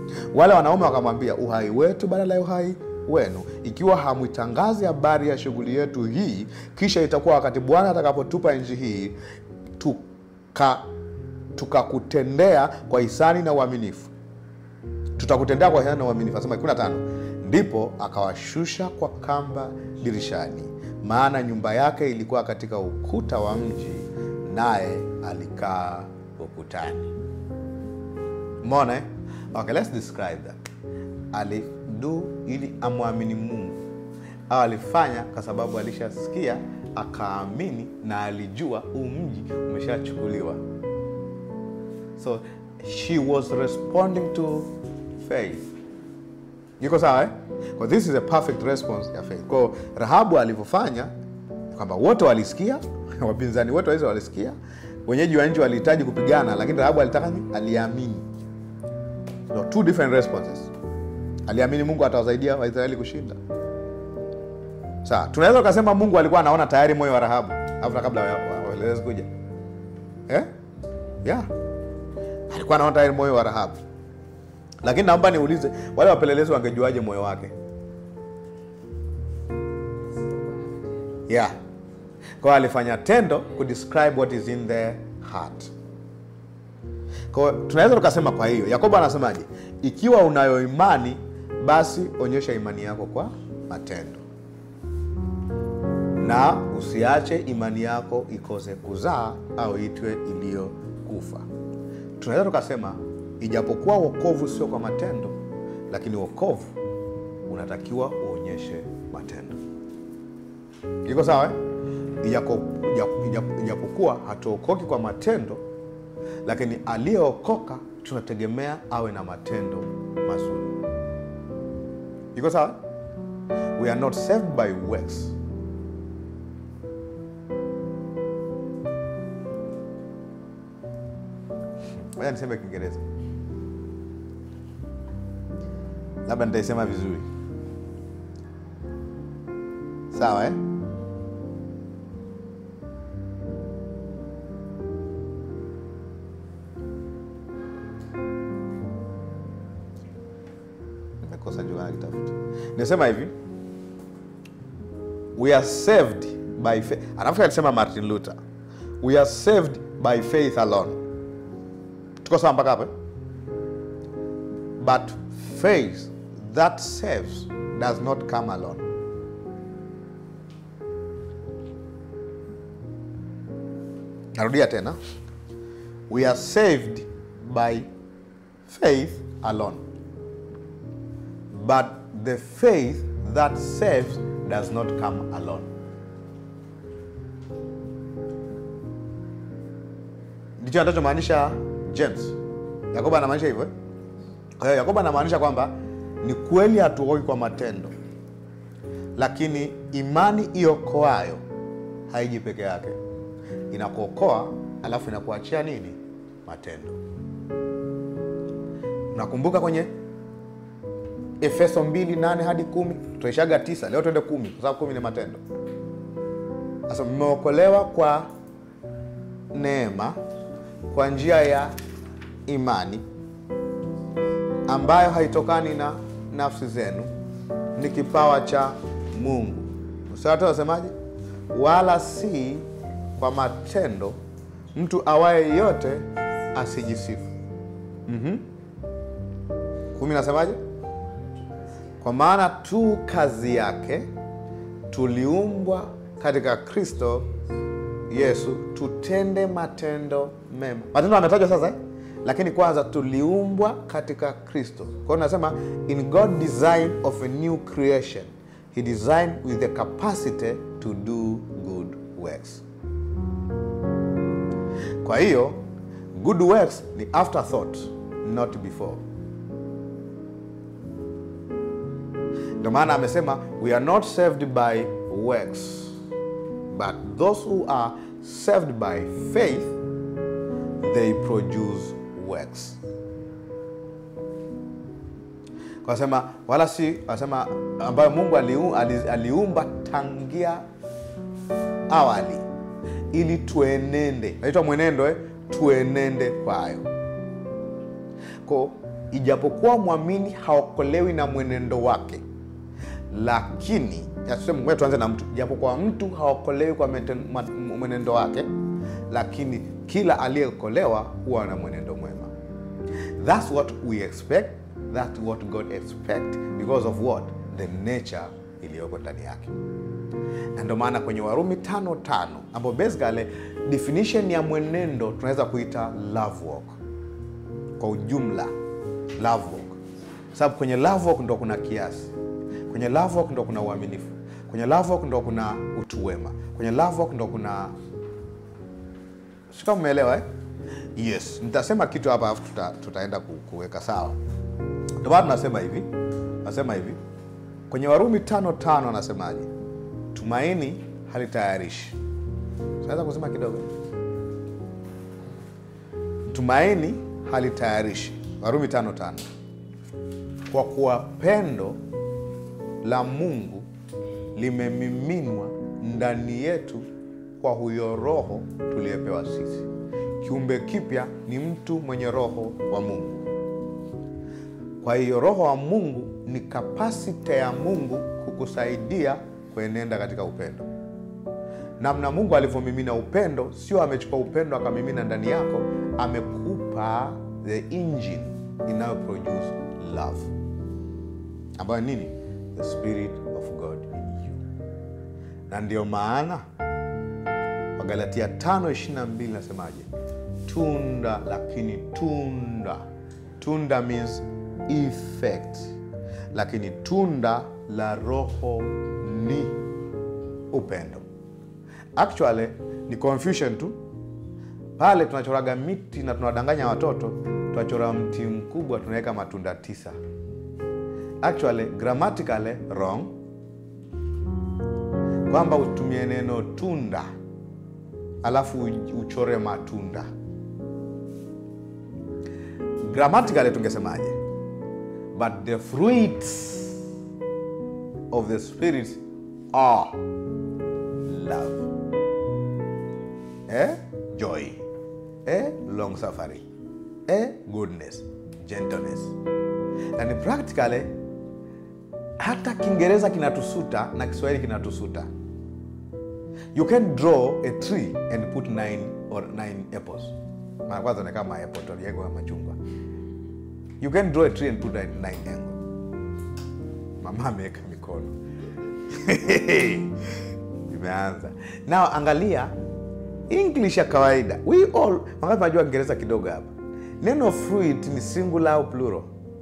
wale wanaume wakamwambia uhai wetu badala ya uhai wenu ikiwa hamwitangazi habari ya shughuli yetu hii kisha itakuwa wakati bwana atakapotupa nchi hii tuka tukakutendea kwa hisani na uaminifu tutakutendea kwa hisani na uaminifu asema 15 ndipo akawashusha kwa kamba dirishani maana nyumba yake ilikuwa katika ukuta wa mji naye alikaa ukutani mona eh? okay, let's describe that alidu ili amwamini mungu au alifanya kwa sababu alishasikia akaamini na alijua huu mji umeshachukuliwa so she was responding to faith iko sawa eh? Kwa this is a perfect response ya faith kwao rahabu alivyofanya kwamba wote walisikia wapinzani wote waweza walisikia wenyeji wa nchi walihitaji kupigana lakini rahabu alitaka nini aliamini so, two different responses aliamini mungu atawasaidia waisraeli kushinda sawa tunaweza ukasema mungu alikuwa anaona tayari moyo wa rahabu hata kabla waelezi kuja eh? yeah. alikuwa anaona tayari moyo wa rahabu lakini naomba niulize wale wapelelezi wangejuaje moyo wake yeah kwao alifanya tendo kudescribe what is in the heart kwao tunaweza tukasema kwa hiyo yakobo anasemaje ikiwa unayo imani basi onyesha imani yako kwa matendo na usiache imani yako ikose kuzaa au itwe iliyokufa tunaweza tukasema ijapokuwa wokovu sio kwa matendo lakini wokovu unatakiwa uonyeshe matendo iko sawa eh? Ijako- ija- ija- ijapokuwa hatuokoki kwa matendo lakini aliyeokoka tunategemea awe na matendo mazuri iko sawa we are not saved by works moja niseme kiingereza labda nitaisema vizuri sawa eh? nimekosa jua kitafuta nisema hivi we are saved by faith anafikiri alisema martin luther we are saved by faith alone tuko sawa mpaka hapo eh? but faith that saves does not come alone narudia tena we are saved by faith alone but the faith that saves does not come alone ndicho anachomaanisha james yakobo anamaanisha hivyo eh? kwa hiyo yakobo anamaanisha kwamba ni kweli hatuokoki kwa matendo lakini imani iokoayo haiji peke yake inakuokoa alafu inakuachia nini matendo nakumbuka kwenye efeso 2 8 hadi kumi tutaishaga tisa leo tuende kumi kwa sababu kumi ni matendo sasa mmeokolewa kwa neema kwa njia ya imani ambayo haitokani na nafsi zenu ni kipawa cha mungu msawatu wasemaje wala si kwa matendo mtu awaye yote asijisifu mm-hmm. kumi nasemaje kwa maana tu kazi yake tuliumbwa katika kristo yesu tutende matendo mema matendo ametajwa sasa eh? lakini kwanza tuliumbwa katika kristo kwa hiyo nasema in god design of a new creation he designed with the capacity to do good works kwa hiyo good works ni afterthought not before ndio maana amesema we are not saved by works but those who are saved by faith they produce works kasema wala si asema ambayo mungu aliu, ali, aliumba tangia awali ili tuenende naitwa mwenendo eh? tuenende kwayo ko ijapokuwa mwamini haokolewi na mwenendo wake lakini ya tuseme, ngoja tuanze na mtu ijapokuwa mtu haokolewi kwa meten- ma- mwenendo wake lakini kila aliyeokolewa huwa na mwenendo mwema That's what we expect. That's what God expect because of what? The nature iliyoko ndani yake. Na ndio maana kwenye Warumi tano tano ambapo basically definition ya mwenendo tunaweza kuita love walk kwa ujumla, love walk, sababu kwenye love walk ndo kuna kiasi, kwenye love walk ndo kuna uaminifu, kwenye love walk ndo kuna utu wema, kwenye love walk ndo kuna sika, umeelewa eh? Yes, nitasema kitu hapa alafu tuta, tutaenda ku- kuweka sawa. Ndio maana tunasema hivi, nasema hivi kwenye Warumi tano tano anasemaje? Tumaini halitayarishi. Naweza kusema kidogo, tumaini halitayarishi. Warumi tano tano kwa kuwa pendo la Mungu limemiminwa ndani yetu kwa huyo Roho tuliyepewa sisi. Kiumbe kipya ni mtu mwenye Roho wa Mungu. Kwa hiyo Roho wa Mungu ni kapasite ya Mungu kukusaidia kuenenda katika upendo. Namna Mungu alivyomimina upendo, sio amechukua upendo akamimina ndani yako, amekupa the engine inayo produce love, ambayo nini? The spirit of God in you. Na ndio maana Wagalatia 5:22 nasemaje? Tunda, lakini tunda, tunda means effect, lakini tunda la Roho ni upendo. Actually ni confusion tu pale tunachoraga miti na tunawadanganya watoto, tunachora mti mkubwa tunaweka matunda tisa. Actually grammatically wrong, kwamba utumie neno tunda alafu uchore matunda. Grammatically tungesemaje? But the fruits of the spirit are love, eh? joy, eh? long suffering, eh? goodness, gentleness. And practically hata Kiingereza kinatusuta na Kiswahili kinatusuta. You can draw a tree and put nine or nine apples. Mara kwanza ni kama apple tuliego ya machungwa. You can draw a tree and put nine, nine angle. Mama ameweka mikono. Imeanza. Now angalia English ya kawaida. We all wangapi najua Kiingereza kidogo hapa. Neno fruit ni singular au plural?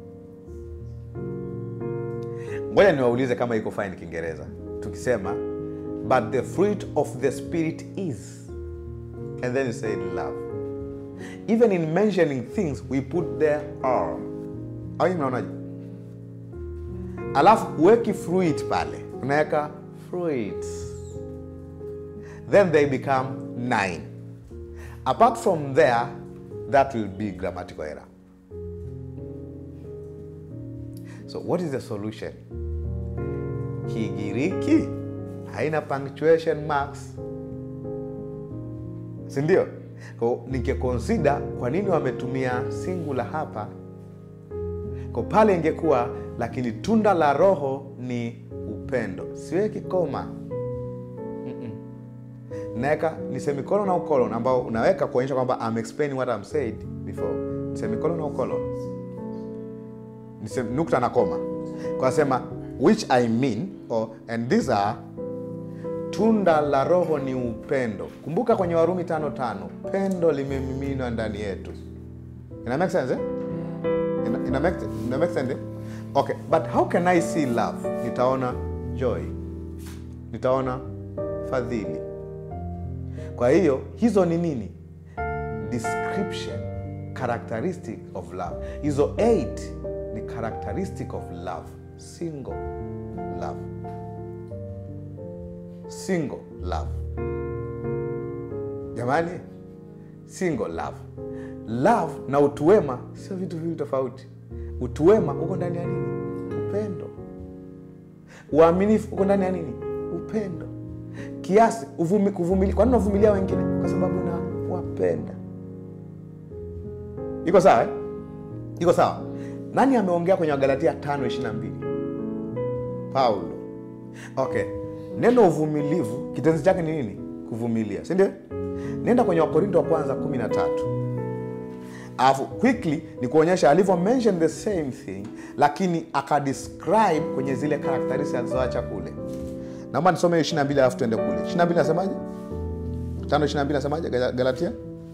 Ngoja niwaulize kama iko fine Kiingereza. Tukisema but the fruit of the spirit is and then you say love. Even in mentioning things we put there are. Au hii mnaonaje? Alafu uweki fruit pale, unaweka fruits, then they become nine. Apart from there, that will be grammatical error. So what is the solution? Kigiriki haina punctuation marks, si ndio? Kwa nikikonsida kwa nini wametumia singular hapa, kwa pale ingekuwa lakini tunda la Roho ni upendo, siweki koma naweka ni semicolon au colon ambao unaweka kuonyesha kwamba I'm explaining what I'm said before. Semicolon au colon ni sem, nukta na koma kwa sema which I mean or, and these are tunda la Roho ni upendo. Kumbuka kwenye Warumi tano tano pendo limemiminwa ndani yetu. Ina make sense eh? Ina, ina, make, ina make sense eh? Okay, but how can I see love? Nitaona joy, nitaona fadhili. Kwa hiyo hizo ni nini? Description, characteristic of love. Hizo eight ni characteristic of love, single love single love. Jamani, single love. Love na utuwema sio vitu viwili tofauti. Utuwema uko ndani ya nini? Upendo. Uaminifu uko ndani ya nini? Upendo. Kiasi, uvumi, kuvumilia. Kwa nini unavumilia wengine? Kwa sababu na wapenda. Iko sawa eh? Iko sawa. nani ameongea kwenye wagalatia 5:22 paulo okay neno uvumilivu kitenzi chake ni nini kuvumilia si ndio nenda kwenye wakorinto wa kwanza 13 alafu quickly ni kuonyesha alivyo mention the same thing lakini akadescribe kwenye zile characteristics alizoacha kule naomba nisome 22 alafu tuende kule 22 nasemaje 5:22 nasemaje Gal- galatia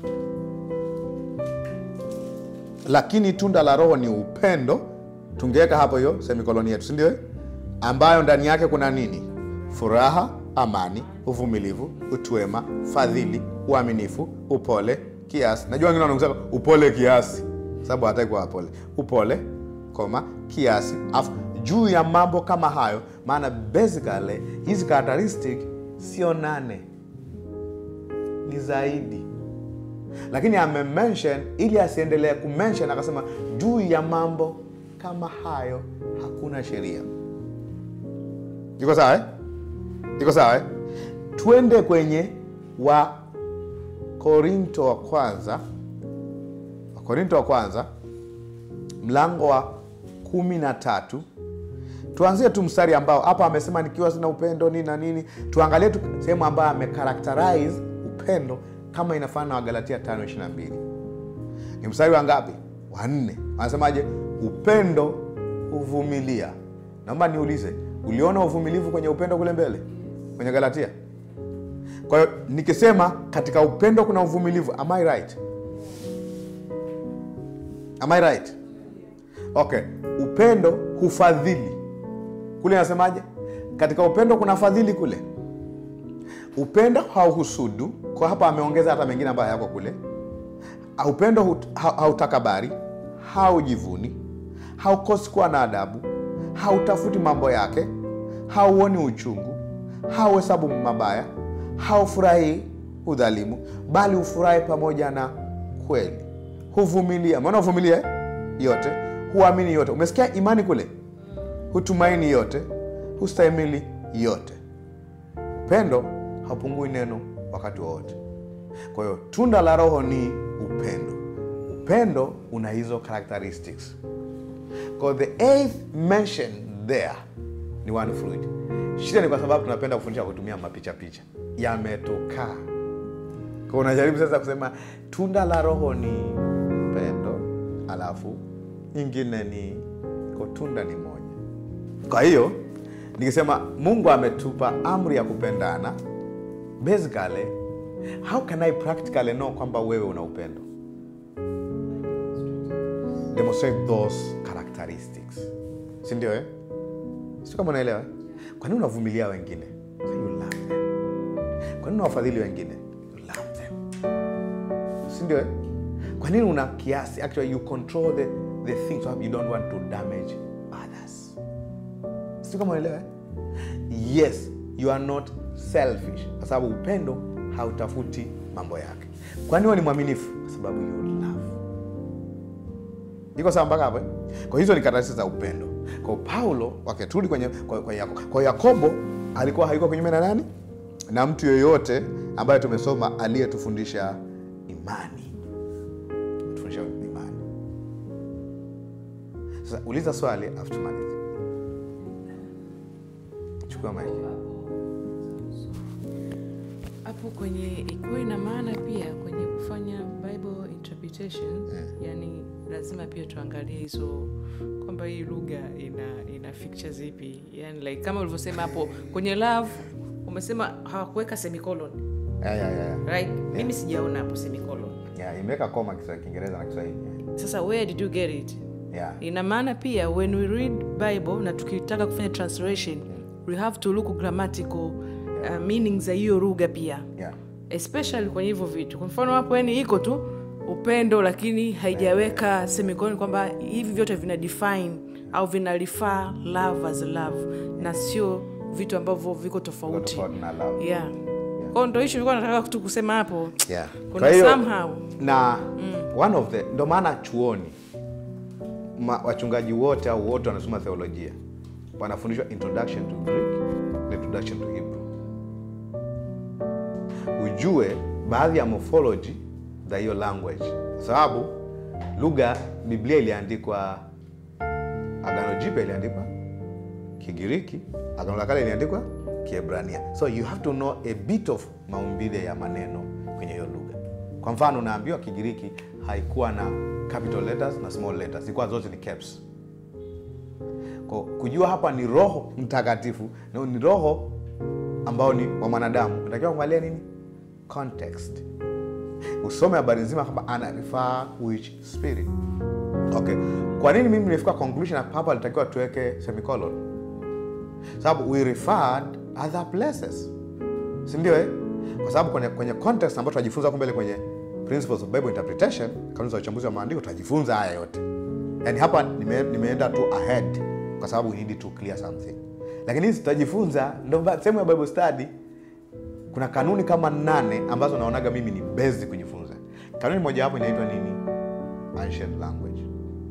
lakini tunda la roho ni upendo tungeweka hapo hiyo semikoloni yetu sindio ambayo ndani yake kuna nini furaha amani uvumilivu utwema fadhili uaminifu upole kiasi najua wengine wanaongeza upole kiasi sababu hataki kuwa wapole upole koma kiasi afu juu ya mambo kama hayo maana basically hizi characteristic sio nane ni zaidi lakini amemention ili asiendelee kumention akasema juu ya mambo kama hayo hakuna sheria iko sawa eh? iko sawa eh? twende kwenye wa korinto wa kwanza wakorinto wa kwanza mlango wa kumi na tatu tuanzie tu mstari ambao hapa amesema nikiwa sina upendo nini na nini tuangalie tu sehemu ambayo amekarakterize upendo kama inafana na wagalatia 522 ni mstari wa ngapi wa nne anasemaje upendo huvumilia naomba niulize uliona uvumilivu kwenye upendo kule mbele kwenye galatia kwa hiyo nikisema katika upendo kuna uvumilivu am I right am I right okay upendo hufadhili kule nasemaje katika upendo kuna fadhili kule upendo hauhusudu kwa hapa ameongeza hata mengine ambayo hayako kule upendo hut- ha- hautakabari haujivuni haukosi kuwa na adabu hautafuti mambo yake hauoni uchungu hauhesabu mabaya haufurahii udhalimu bali hufurahi pamoja na kweli huvumilia maana huvumilia eh? yote huamini yote umesikia imani kule hutumaini yote hustahimili yote upendo haupungui neno wakati wowote kwa hiyo tunda la roho ni upendo upendo una hizo characteristics kwa hiyo the eighth mention there ni one fruit shida ni kwa sababu tunapenda kufundisha kutumia mapicha picha yametokaa kwa unajaribu sasa kusema tunda la roho ni upendo alafu nyingine ni ko tunda ni moja kwa hiyo nikisema mungu ametupa amri ya kupendana basically how can i practically know kwamba wewe una upendo demonstrate those characteristics sindio eh? si kama unaelewa eh? kwa nini unavumilia wengine so you love them kwa nini unawafadhili wengine you love them sindio eh? kwa nini una kiasi actually you control the, the things so you don't want to damage others si kama unaelewa eh? yes you are not selfish kwa sababu upendo hautafuti mambo yake kwani huwe ni mwaminifu kwa sababu you love iko sawa mpaka hapo eh? kwa hizo ni karatasi za upendo kwa paulo waketuli kwenye kwa, kwa, Yako, kwa yakobo alikuwa haiko kinyume na nani na mtu yoyote ambaye tumesoma aliyetufundisha imani tufundisha imani sasa uliza swali afu tumalize chukua maiki hapo kwenye ikiwa ina maana pia kwenye kufanya bible interpretation Yeah. yani lazima pia tuangalie hizo kwamba hii lugha ina ina features zipi yani like kama ulivyosema hapo kwenye love umesema hawakuweka semicolon yeah, yeah, yeah. right mimi sijaona hapo semicolon Yeah, imeweka koma kisa- kiingereza na kiswahili sasa where did you get it yeah. ina maana pia when we read bible na tukitaka kufanya translation we have to look grammatical uh, meaning za hiyo lugha pia Yeah. especially kwenye hivyo vitu kwa mfano hapo yani iko tu upendo lakini haijaweka semicolon kwamba hivi vyote vina define au vina refer love as love na sio vitu ambavyo viko tofauti Tofauti na love. yeah. kwao ndo hicho nilikuwa nataka tu kusema hapo Yeah. kuna Kwa hiyo, somehow na one of the ndo maana chuoni ma, wachungaji wote au wote wanasoma theolojia wanafundishwa introduction to greek na introduction to hebrew ujue baadhi ya morphology za hiyo language kwa sababu lugha biblia iliandikwa agano jipya iliandikwa kigiriki agano la kale iliandikwa kiebrania so you have to know a bit of maumbile ya maneno kwenye hiyo lugha kwa mfano unaambiwa kigiriki haikuwa na capital letters na small letters ilikuwa zote ni caps Kwa kujua hapa ni roho mtakatifu na ni roho ambao ni wa mwanadamu unatakiwa kuangalia nini context usome habari nzima kwamba ana refer which spirit okay kwa nini mimi nimefika conclusion hapa alitakiwa tuweke semicolon sababu we referred other places sindio eh? kwa sababu kwenye, kwenye context ambayo tunajifunza huko mbele kwenye principles of bible interpretation kanuni za uchambuzi wa maandiko tutajifunza haya yote yaani hapa nime, nimeenda tu ahead kwa sababu we need to clear something lakini hizi tutajifunza ndo ba- sehemu ya bible study kuna kanuni kama nane ambazo naonaga mimi ni bezi kujifunza kanuni mojawapo inaitwa nini ancient language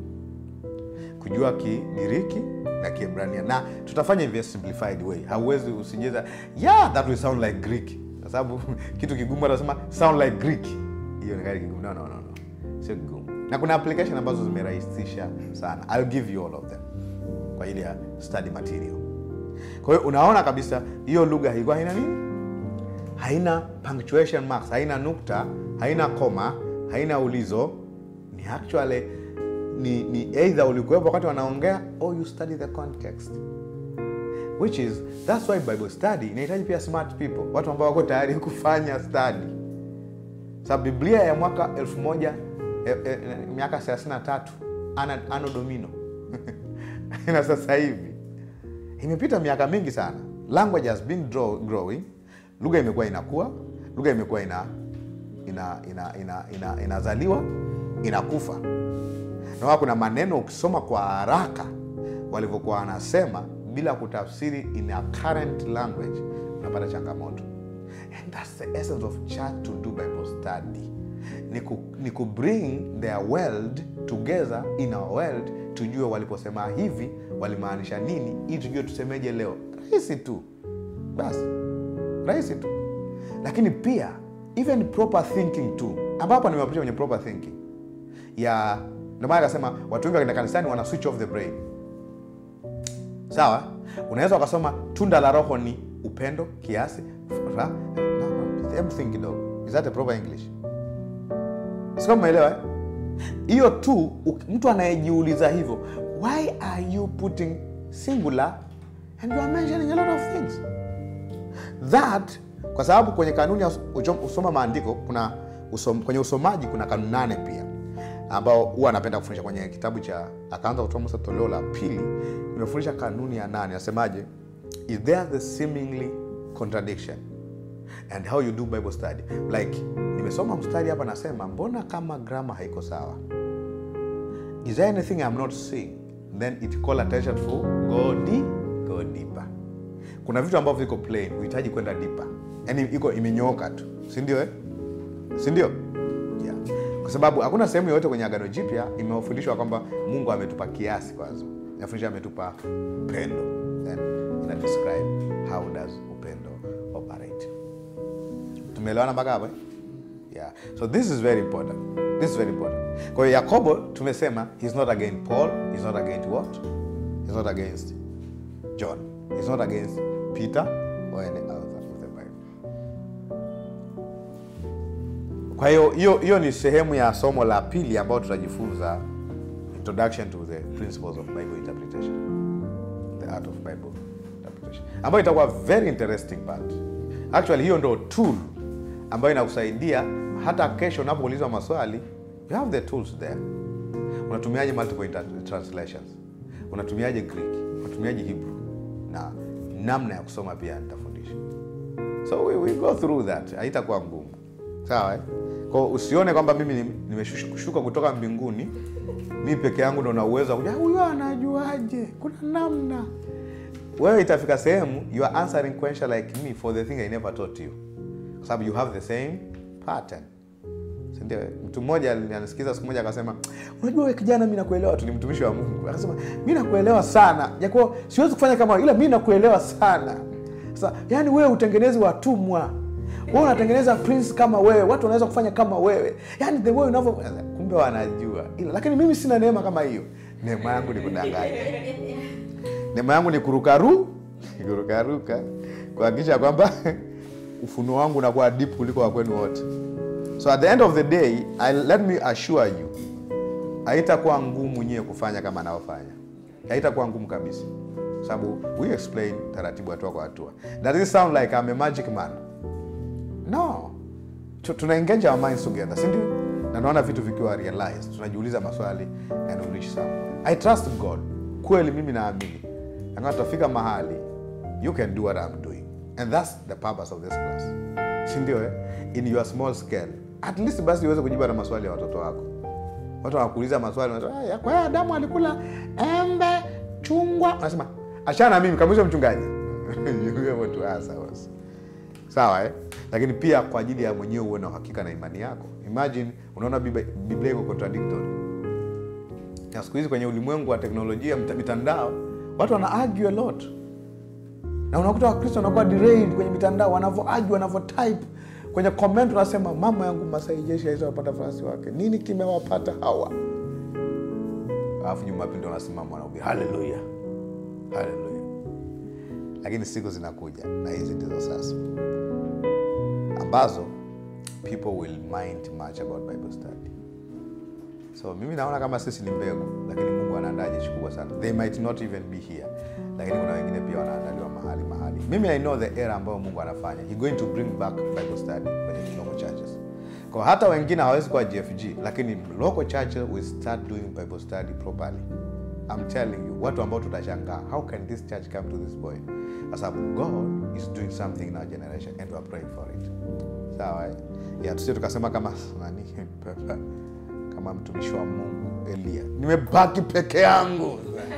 kujua kigiriki na kiebrania na tutafanya hivi a simplified way hauwezi usijeza yeah that will sound like greek kwa sababu kitu kigumu atasema sound like greek hiyo ni kali kigumu no, no, no, no. sio kigumu na kuna application ambazo zimerahisisha sana I'll give you all of them kwa ajili ya study material kwa hiyo unaona kabisa hiyo lugha ilikuwa haina nini haina punctuation marks haina nukta haina koma haina ulizo ni actually ni, ni either ulikuwepo wakati wanaongea or you study the context which is that's why bible study inahitaji pia smart people watu ambao wako tayari kufanya study sababu biblia ya mwaka elfu moja eh, eh, miaka 33 ana, ano domino na sasa hivi imepita miaka mingi sana language has been draw, growing lugha imekuwa inakuwa lugha imekuwa ina ina ina ina ina inazaliwa inakufa na kuna maneno ukisoma kwa haraka walivyokuwa wanasema bila kutafsiri in a current language unapata changamoto and that's the essence of church to do bible study ni ku, ni ku bring their world together in our world tujue waliposema hivi walimaanisha nini ili tujue tusemeje leo rahisi tu basi rahisi tu lakini pia even proper thinking tu ambapo nimewapitia kwenye proper thinking ya ndio maana akasema watu wengi wakienda kanisani wana switch off the brain sawa unaweza ukasoma tunda la roho ni upendo kiasi furaha. No, no, hebu think kidogo is that a proper english sio umeelewa eh? hiyo tu u- mtu anayejiuliza hivyo why are you putting singular and you are mentioning a lot of things that kwa sababu kwenye kanuni ya us- ucho- usoma maandiko kuna usom, kwenye usomaji kuna kanuni nane pia ambao huwa anapenda kufundisha kwenye kitabu cha akaanza kutoa musa toleo la pili nimefundisha kanuni ya nane nasemaje is there the seemingly contradiction and how you do bible study like nimesoma mstari hapa nasema mbona kama grama haiko sawa is there anything i'm not seeing then it call attention for go deep, go deeper kuna vitu ambavyo viko plain uhitaji kwenda deeper yani iko imenyooka tu sindio eh? sindio yeah. kwa sababu hakuna sehemu yoyote kwenye agano jipya imefundishwa kwamba mungu ametupa kiasi kwanza nafundisha ametupa pendo then ina describe how does upendo operate tumeelewana mpaka hapo eh? yeah. so this is very important this is very important kwa hiyo yakobo tumesema he's not against paul he's not against what he's not against john he's not against peter or any other of the bible kwa hiyo hiyo hiyo ni sehemu ya somo la pili ambayo tutajifunza introduction to the principles of bible interpretation the art of bible interpretation ambayo itakuwa very interesting part actually hiyo ndo tool ambayo inakusaidia hata kesho unapoulizwa maswali you have the tools there unatumiaje multiple inter- translations unatumiaje greek unatumiaje hebrew na namna ya kusoma pia nitafundisha so we, we go through that haitakuwa ngumu sawa eh? Kwa usione kwamba mimi ni- nimeshuka kutoka mbinguni mi peke yangu ndo na uwezo wa kuja huyo anajuaje kuna namna wewe itafika sehemu you are answering question like me for the thing i never taught you kwa sababu you have the same pattern sindio mtu mmoja anasikiza siku moja akasema unajua we kijana mi nakuelewa tu ni mtumishi wa mungu akasema mi nakuelewa sana jakuwa siwezi kufanya kama wewe, ila mi nakuelewa sana sasa yani wewe utengenezi watumwa wewe unatengeneza prince kama wewe watu wanaweza kufanya kama wewe yani the way unavyo kumbe wanajua ila lakini mimi sina neema kama hiyo neema yangu ni kudanganya neema yangu ni kurukaru kurukaruka kuhakikisha kwamba ufunuo wangu unakuwa deep kuliko wakwenu wote so at the end of the day I, let me assure you haitakuwa ngumu nyie kufanya kama anaofanya haitakuwa ngumu kabisa sababu we explain taratibu hatua kwa hatua does it sound like I'm a magic man no Tu- tuna engage our minds together si ndio na naona vitu vikiwa realized tunajiuliza maswali and we reach somewhere i trust god kweli mimi naamini anga tutafika mahali you can do what i'm doing and that's the purpose of this class si ndio eh? in your small scale at least basi uweze kujibu na maswali ya watoto wako watu wanakuuliza maswali unasema, "Ah, ya- kwa hiyo adamu alikula embe chungwa unasema achana na mimi kabisa mchungaji You be able to answer us sawa eh? lakini pia kwa ajili ya mwenyewe uwe na uhakika na imani yako imagine unaona Biblia- biblia iko contradictory na siku hizi kwenye ulimwengu wa teknolojia mta- mitandao watu wana argue a lot na unakuta wakristo wanakuwa derailed kwenye mitandao wanavyo argue wanavyo type kwenye comment unasema mama yangu masai jeshi aizawapata farasi wake nini kimewapata hawa alafu jumapili ndo wanasimama wanahubiri haleluya haleluya lakini siku zinakuja na hizi ndizo sasa ambazo people will mind much about bible study so mimi naona kama sisi ni mbegu lakini mungu anaandaa jeshi kubwa sana they might not even be here lakini kuna wengine pia wanaandaliwa mahali mahali mimi i know the era ambayo mungu anafanya he going to bring back bible study kwenye local churches kwa hata wengine hawawezi kuwa gfg lakini local churches will start doing bible study properly I'm telling you watu ambao tutashangaa how can this church come to this point kwa sababu god is doing something in our generation and we are praying for it sawa eh? yeah, tusie tukasema kama nani kama mtumishi wa mungu elia nimebaki peke yangu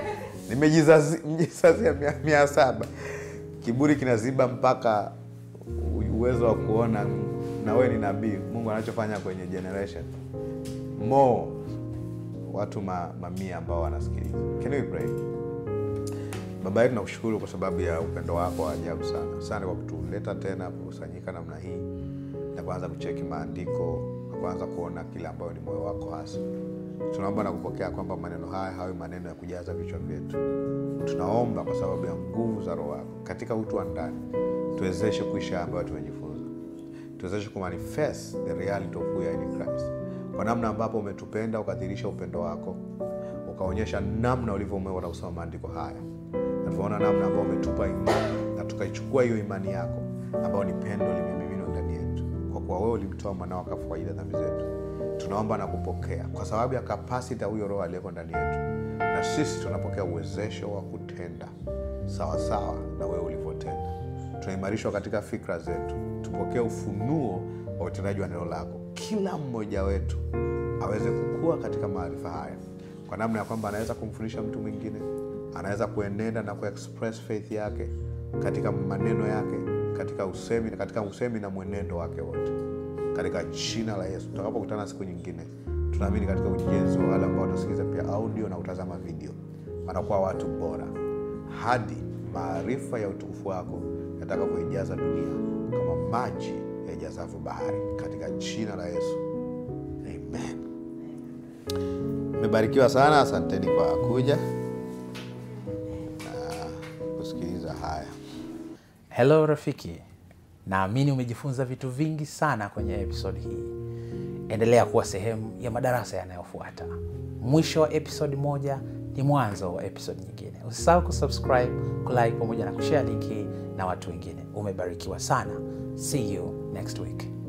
nimejizazia mia, mia saba kiburi kinaziba mpaka u- uwezo wa kuona na wewe ni nabii mungu anachofanya kwenye generation more watu ma, mamia ambao wanasikiliza can we pray baba yetu nakushukuru kwa sababu ya upendo wako wa ajabu sana asante kwa kutuleta tena kukusanyika namna hii na kuanza kucheki maandiko na kuanza kuona kile ambayo ni moyo wako hasa tunaomba na kupokea kwamba maneno haya hawe maneno ya kujaza vichwa vyetu tunaomba kwa sababu ya nguvu za roho wako katika utu wa ndani tuwezeshe kuisha ambayo tumejifunza tuwezeshe kumanifest the reality of who we are in Christ kwa namna ambapo umetupenda ukadhirisha upendo wako ukaonyesha namna ulivyoumeuka na kusoma maandiko haya na tunaona namna ambao umetupa imani na tukaichukua hiyo imani yako ambayo ni pendo limemiminwa ndani yetu kwa kuwa wewe ulimtoa mwanao akafa kwa ajili ya dhambi zetu tunaomba na kupokea kwa sababu ya kapasiti ya huyo roho aliyeko ndani yetu na sisi tunapokea uwezesho wa kutenda sawasawa na wewe ulivyotenda tunaimarishwa katika fikra zetu tupokee ufunuo wa utendaji wa neno lako kila mmoja wetu aweze kukua katika maarifa haya kwa namna ya kwamba anaweza kumfundisha mtu mwingine anaweza kuenenda na kuexpress faith yake katika maneno yake katika usemi katika usemi na mwenendo wake wote katika jina la yesu tutakapokutana siku nyingine tunaamini katika ujenzi wa wale ambao watasikiliza pia audio na kutazama video wanakuwa watu bora hadi maarifa ya utukufu wako yatakavyoijaza dunia kama maji yaijazavyo bahari katika jina la yesu amen mmebarikiwa sana asanteni kwa kuja na kusikiliza haya Hello rafiki, naamini umejifunza vitu vingi sana kwenye episode hii. Endelea kuwa sehemu ya madarasa yanayofuata. Mwisho wa episode moja ni mwanzo wa episode nyingine. Usisahau kusubscribe, kulike pamoja na kushare link hii na watu wengine. Umebarikiwa sana. See you next week.